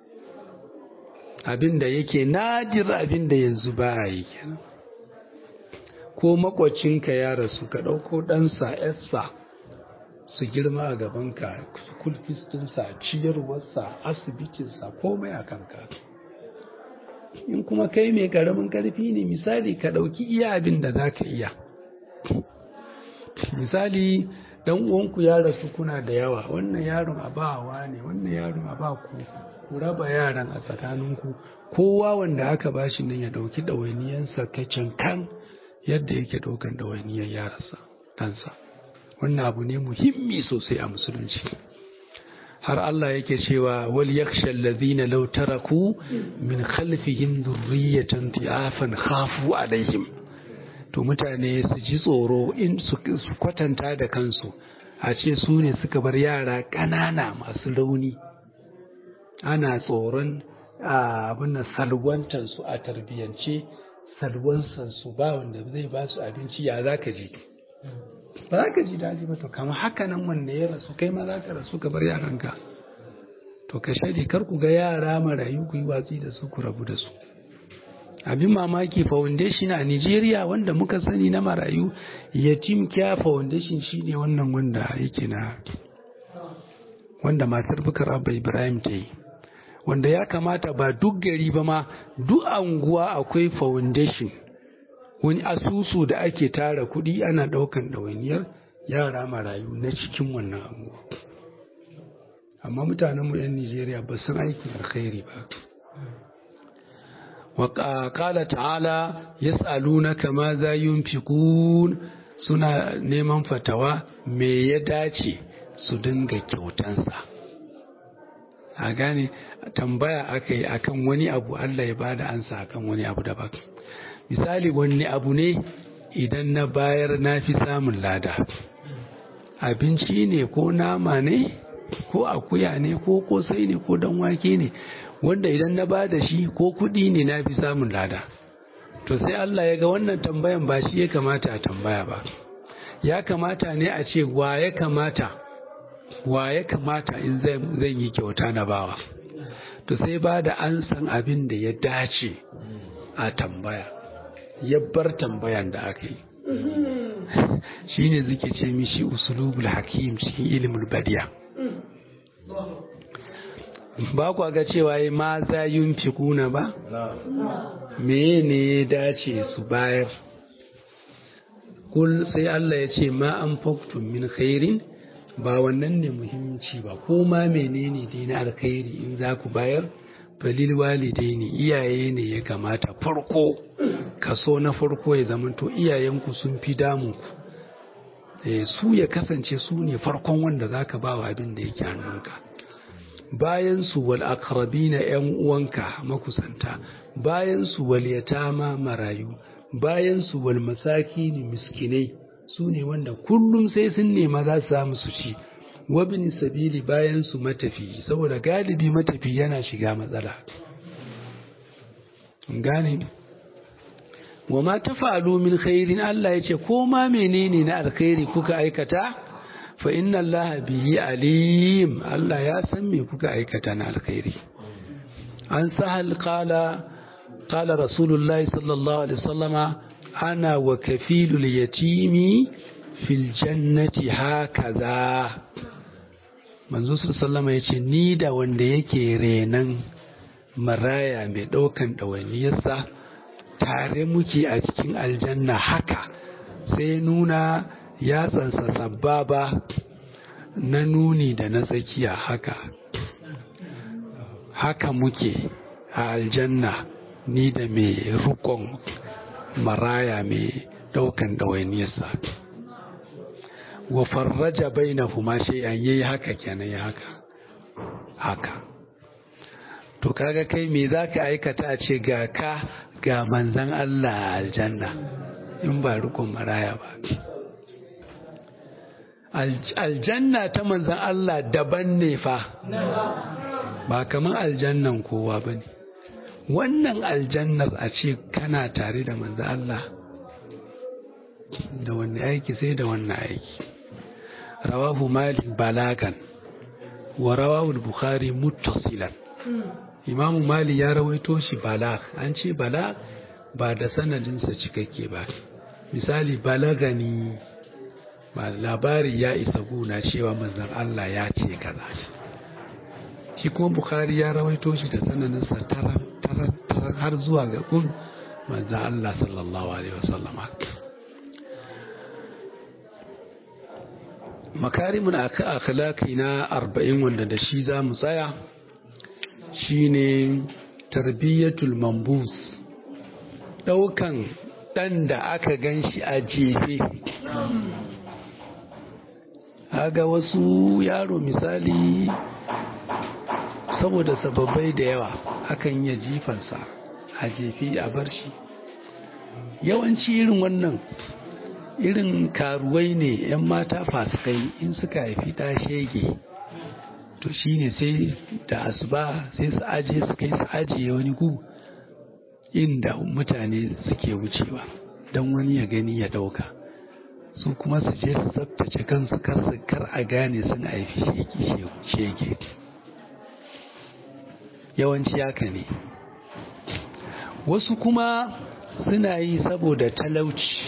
abin da yake nadir abin da yanzu ba a yi kenan ko makwacinka ya rasu ka ɗauko ɗansa yarsa su girma a gabanka kulfistinsa ciyarwarsa asibitinsa komai a kanka in kuma kai mai ƙaramin ƙarfi ne misali ka ɗauki iya abin da za ka iya misali dan uwanku ya rasu kuna da yawa wannan yaron a bawa ne wannan yaron a ba ku ku raba yaran a tsakaninku kowa wanda aka bashi nan ya ɗauki ɗawainiyansa kacin kan yadda yake ɗaukan ɗawainiyar yaransa ɗansa wannan abu ne muhimmi sosai a musulunci har Allah yake cewa wal yakhsha allazina law taraku min khalfihim dhurriyatan ti'afan khafu alaihim to mutane su ji tsoro in su kwatanta da kansu a ce su ne suka bar yara ƙanana masu rauni ana tsoron abin da salwantansu a tarbiyyance salwansansu ba wanda zai ba su abinci ya za ka ji ba za ka ji daji ba to kama haka nan wanda ya rasu kai ma za ka rasu ka bar yaranka to ka shaidi kar ku ga yara marayu ku yi watsi da su ku rabu da su abin mamaki foundation a nigeria wanda muka sani na marayu yatim kya foundation shine wannan wanda yake na wanda matar bukar abba ibrahim ta yi wanda ya kamata ba duk gari ba ma duk anguwa akwai foundation wani asusu da ake tara kuɗi ana ɗaukan ɗawainiyar yara marayu na cikin wannan anguwa amma mutanenmu 'yan nigeria ba sun aikin alkhairi ba وقال تعالى يسألونك ماذا ينفقون suna neman fatawa me ya dace su dinga kyautansa a gane tambaya aka yi akan wani abu Allah ya bada ansa akan wani abu daban misali wani abu ne idan na bayar na fi samun lada abinci ne ko nama ne ko akuya ne ko kosai ne ko dan wake ne wanda idan na ba da shi ko kuɗi ne na fi samun lada to sai Allah ya ga wannan tambayan ba shi ya kamata a tambaya ba ya kamata ne a ce wa ya kamata wa ya kamata in zan yi kyauta na bawa to sai ba da an san abin da ya dace a tambaya ya bar tambayan da aka yi shi ne zuke ce mishi usulubul hakim cikin ilimin badiya ba kwa ga cewa yi ma za yin fikuna ba? me ne ya dace su bayar kul sai Allah ya ce ma an faktun min khairin ba wannan ne muhimmanci ba ko ma menene dai na alkhairi in za ku bayar falil walidai ne iyaye ne ya kamata farko kaso na farko ya zamanto iyayenku sun fi damunku su ya kasance su ne farkon wanda za ka ba wa abin da yake hannunka bayan su wal na ‘yan uwanka makusanta, bayan su wal yatama marayu, bayan su wal masaki ne miskinai su ne wanda kullum sai sun nema za su samu su ci, wabin sabili bayan su matafi, saboda galibi matafi yana shiga matsala. Gane? Wa ma ta min khairin Allah ya ce, ko ma menene na alkhairi kuka aikata? fa inna Allah bihi alim Allah ya san me kuka aikata na alkhairi an sahal qala qala rasulullahi sallallahu alaihi wasallama ana wa kafilul yatimi fil jannati hakaza manzo sallallahu ya ce ni da wanda yake renan maraya mai ɗaukan ɗawainiyarsa tare muke a cikin aljanna haka sai nuna yatsansa sababa na nuni da na tsakiya haka haka muke a aljanna ni da mai rukon maraya mai ɗaukan ɗawainiyarsa wa farraja bainahuma shay'an yayi haka kenan ya haka haka to kaga kai me zaka aikata a ce ga ka ga manzan Allah a aljanna in ba rukun maraya ba aljanna ta manzan Allah daban ne fa ba kamar aljannan kowa ba ne wannan aljannar a ce kana tare da manzan Allah da wani aiki sai da wannan aiki rawahu malik balagan wa rawahu bukhari muttasilan imamu mali ya rawaito shi balag an ce balag ba da sanadinsa cikakke ba misali balagani ba labari ya isa guna cewa manzan Allah ya ce kaza shi kuma bukhari ya rawaito shi da sanadinsa tarar har zuwa ga kun manzan Allah sallallahu alaihi wasallama makarimun akhlaqi na arba'in wanda da shi za mu tsaya shine tarbiyyatul mambus ɗaukan ɗan da aka gan shi a jefe ga wasu yaro misali saboda sababbai da yawa akan iya jifansa a jefi a bar shi yawanci irin wannan irin karuwai ne 'yan mata fasikai in suka haifi ta shege to shine sai da asuba sai su aje su kai su ajiye wani gu inda mutane suke wucewa don wani ya gani ya dauka su kuma su je su tsabtace kansu kar a gane sun haifi shege yawanci haka ne wasu kuma suna yi saboda talauci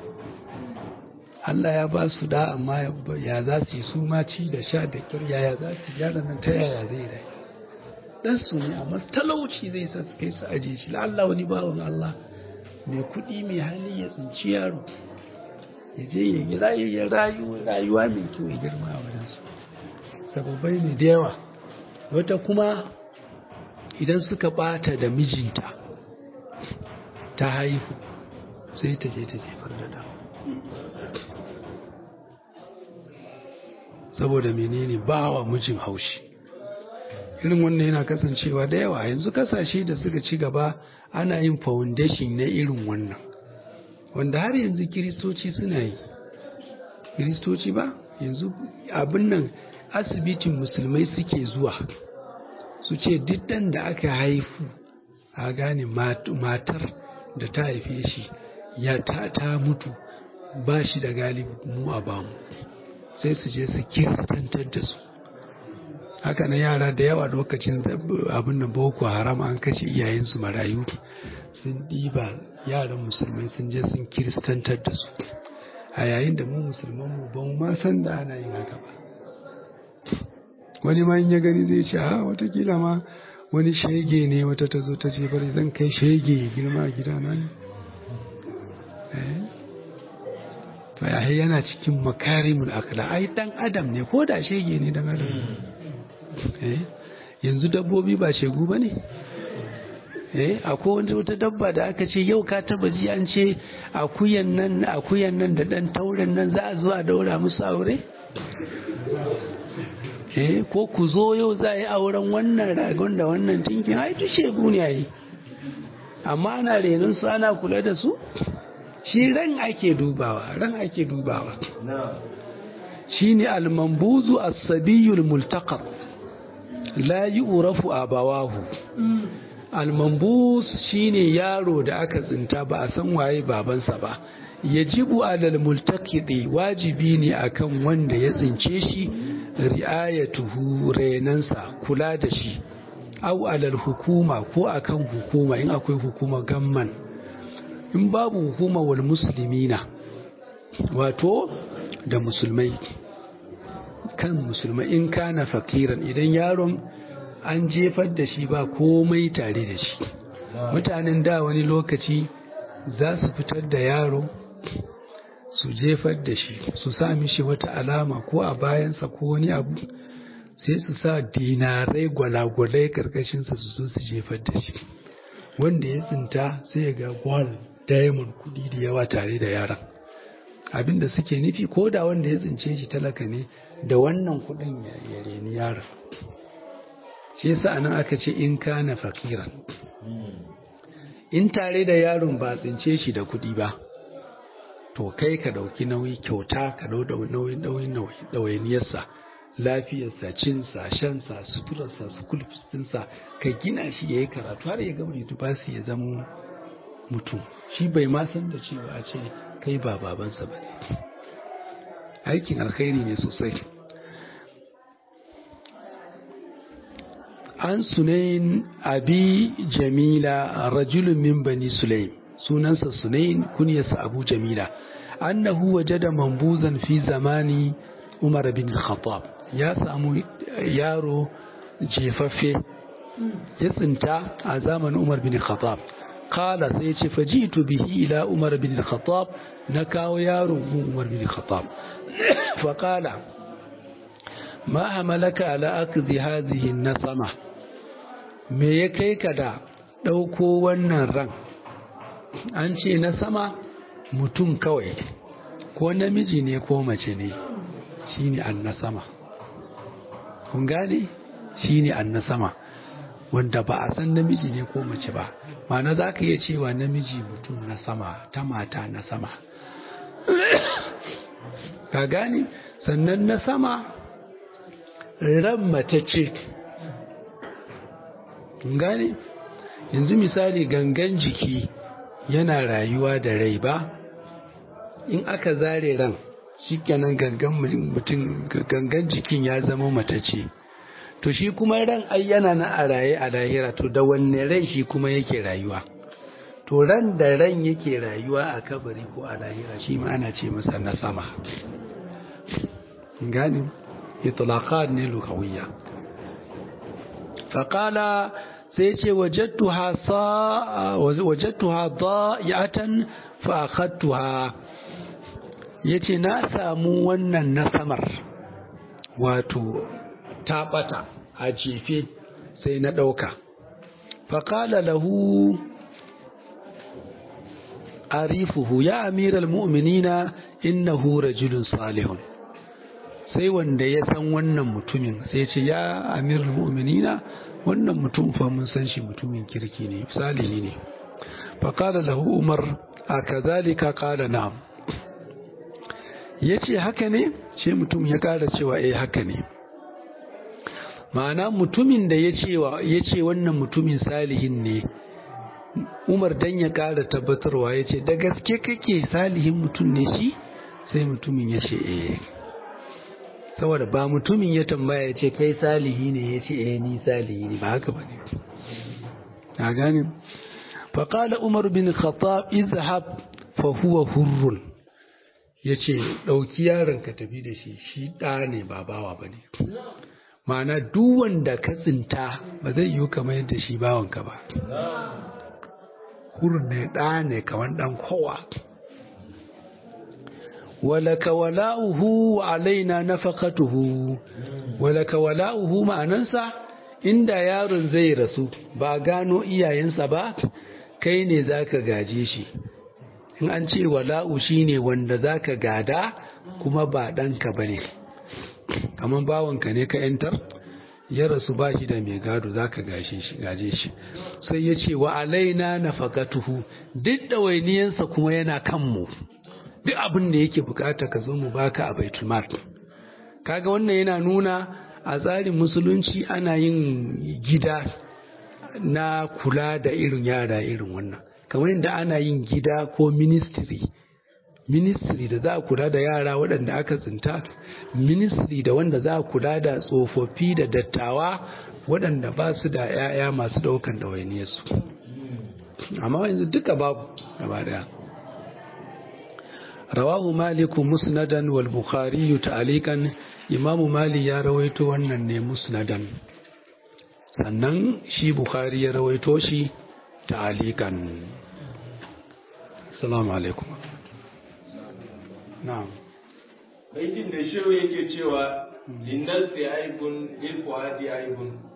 Allah ya ba su da amma ya za su yi su ma ci da sha da kyar yaya za su yara nan ta yaya zai rai dan su ne amma talauci zai sa su kai su aje shi Allah wani bawan Allah mai kuɗi mai hali ya tsinci yaro ya je ya yi rayu rayuwa mai kyau ya girma a wajen su sababai ne da yawa wata kuma idan suka bata da mijinta ta haihu sai ta je ta jefar da da saboda menene ba wa mijin haushi irin wannan yana kasancewa da yawa yanzu kasashe da suka ci gaba ana yin foundation na irin wannan wanda har yanzu kiristoci suna yi kiristoci ba yanzu abin nan asibitin musulmai suke zuwa su ce duk ɗan da aka haifu a gane matar da ta haife shi ya ta, ta mutu ba shi da galibi mu a bamu sai su je su kiristantar da su haka na yara da yawa lokacin abin da boko haram an kashe iyayensu marayu sun ɗiba yaran musulmai sun je sun kiristantar da su a yayin da mu musulman mu ba mu ma san da ana yin haka ba wani ma in ya gani zai ce a watakila ma wani shege ne wata ta zo ta ce bari zan kai shege girma a gidana ne to ya yana cikin makarimul akla ai dan adam ne ko da shege ne dan adam yanzu dabbobi ba shegu ba ne eh akwai wata dabba da aka ce yau ka taba ji an ce akuyan nan akuyan nan da dan tauren nan za a zo a daura musu aure eh ko ku zo yau za a yi auren wannan ragon da wannan tinkin ai duk shegu ne ai amma ana renon su ana kula da su shi ran ake dubawa ran ake dubawa shine al-mambuzu as-sabiyul multaqab la yu'rafu abawahu al-mambuz shine yaro da aka tsinta ba a san waye babansa ba yajibu alal multaqidi wajibi ne akan wanda ya tsince shi ri'ayatuhu renansa kula da shi au alal hukuma ko akan hukuma in akwai hukuma gamman in babu hukuma wal muslimina wato da musulmai kan musulmai in kana fakiran idan yaron an jefar da shi ba komai tare da shi mutanen da wani lokaci za su fitar da yaro su jefar da shi su sa mishi wata alama ko a bayansa ko wani abu sai su sa dinarai gwalagwalai karkashinsa su zo su jefar da shi wanda ya tsinta sai ya ga gwal diamond kudi da yawa tare da yaran abin da suke nufi ko da wanda ya tsince shi talaka ne da wannan kudin ya reni yaron shi yasa anan aka ce in kana fakiran in tare da yaron ba tsince shi da kudi ba to kai ka ɗauki nauyi kyauta ka ɗau nauyin nauyin ɗawainiyarsa lafiyarsa cinsa shansa suturarsa sukulfistinsa ka gina shi ya yi karatu har ya gama su ya zama mutum shi bai ma san da cewa a ce kai ba babansa ba ne aikin alkhairi ne sosai an sunayin abi jamila rajulun min bani sulaim sunansa sunayin kunyarsa abu jamila annahu wajada mambuzan fi zamani umar bin khattab ya samu yaro jefaffe ya tsinta a zamanin umar bin khattab kala sai ce fajitu bihi ila umar bin khattab na kawo yaro gun umar bin khattab faƙala ma hamalaka ala akzi hazihi nasama me ya kai ka da ɗauko wannan ran an ce na sama mutum kawai ko namiji ne ko mace ne shine annasama kun gane shine annasama wanda ba a san namiji ne ko mace ba ma'ana za ka iya cewa namiji mutum na sama ta mata na sama ka gane sannan na sama ran mace ce gane yanzu misali gangan jiki yana rayuwa da rai ba in aka zare ran shikenan gangan mutum gangan jikin ya zama matace to shi kuma ran ai yana na a raye a lahira to da wanne rai shi kuma yake rayuwa to ran da ran yake rayuwa a kabari ko a lahira shi ma ana ce masa na sama gani itlaqat ne lugawiyya faqala sai ce wajadtuha sa wajadtuha da'atan fa akhadtuha yace na samu wannan na samar wato ta bata a jefe sai na dauka faqala lahu arifuhu ya amiral mu'minina innahu rajulun salihun sai wanda ya san wannan mutumin sai ce ya amiral mu'minina wannan mutum fa mun san shi mutumin kirki ne salihi ne fa qala lahu umar a kazalika qala na'am yace haka ne sai mutum ya kara cewa eh haka ne ma'ana mutumin da ya cewa yace wannan mutumin salihin ne Umar dan ya ƙara tabbatarwa ya ce da gaske kake salihin mutum ne shi sai mutumin ya ce eh saboda ba mutumin ya tambaya ya ce kai salihi ne ya ce eh ni salihi ne ba haka ba ne a gane faƙala umar bin khattab izhab fa huwa hurrun ya ce ɗauki yaron ka tafi da shi shi ɗa ne ba bawa ba ne ma'ana duk wanda ka tsinta ba zai yiwu kamar yadda shi bawanka ba hurun ne ɗa ne kamar ɗan kowa walaka wala'uhu wa alaina nafaqatuhu walaka wala'uhu ma'anansa inda yaron zai rasu ba gano iyayensa ba kai ne zaka gaje shi in an ce wala'u shine wanda zaka gada kuma ba ɗanka bane kamar bawanka ne ka yantar ya rasu ba shi da mai gado zaka gaje shi gaje shi sai ya ce wa alaina nafaqatuhu duk ɗawainiyansa kuma yana kanmu duk abin da yake bukata ka zo mu baka a baitul mal kaga wannan yana nuna a tsarin musulunci ana yin gida na kula da irin yara irin wannan kamar yadda ana yin gida ko ministry ministry da za a kula da yara waɗanda aka tsinta ministry da wanda za a kula da tsofaffi da dattawa waɗanda ba su da 'ya'ya masu ɗaukan ɗawainiyarsu amma yanzu duka babu gaba daya rawahu maliku musnadan wal bukhari ta'alikan imamu mali ya rawaito wannan ne musnadan sannan shi bukhari ya rawaito shi ta'alikan assalamu alaikum na'am baitin da shehu yake cewa linnal fi aibun lil fuadi aibun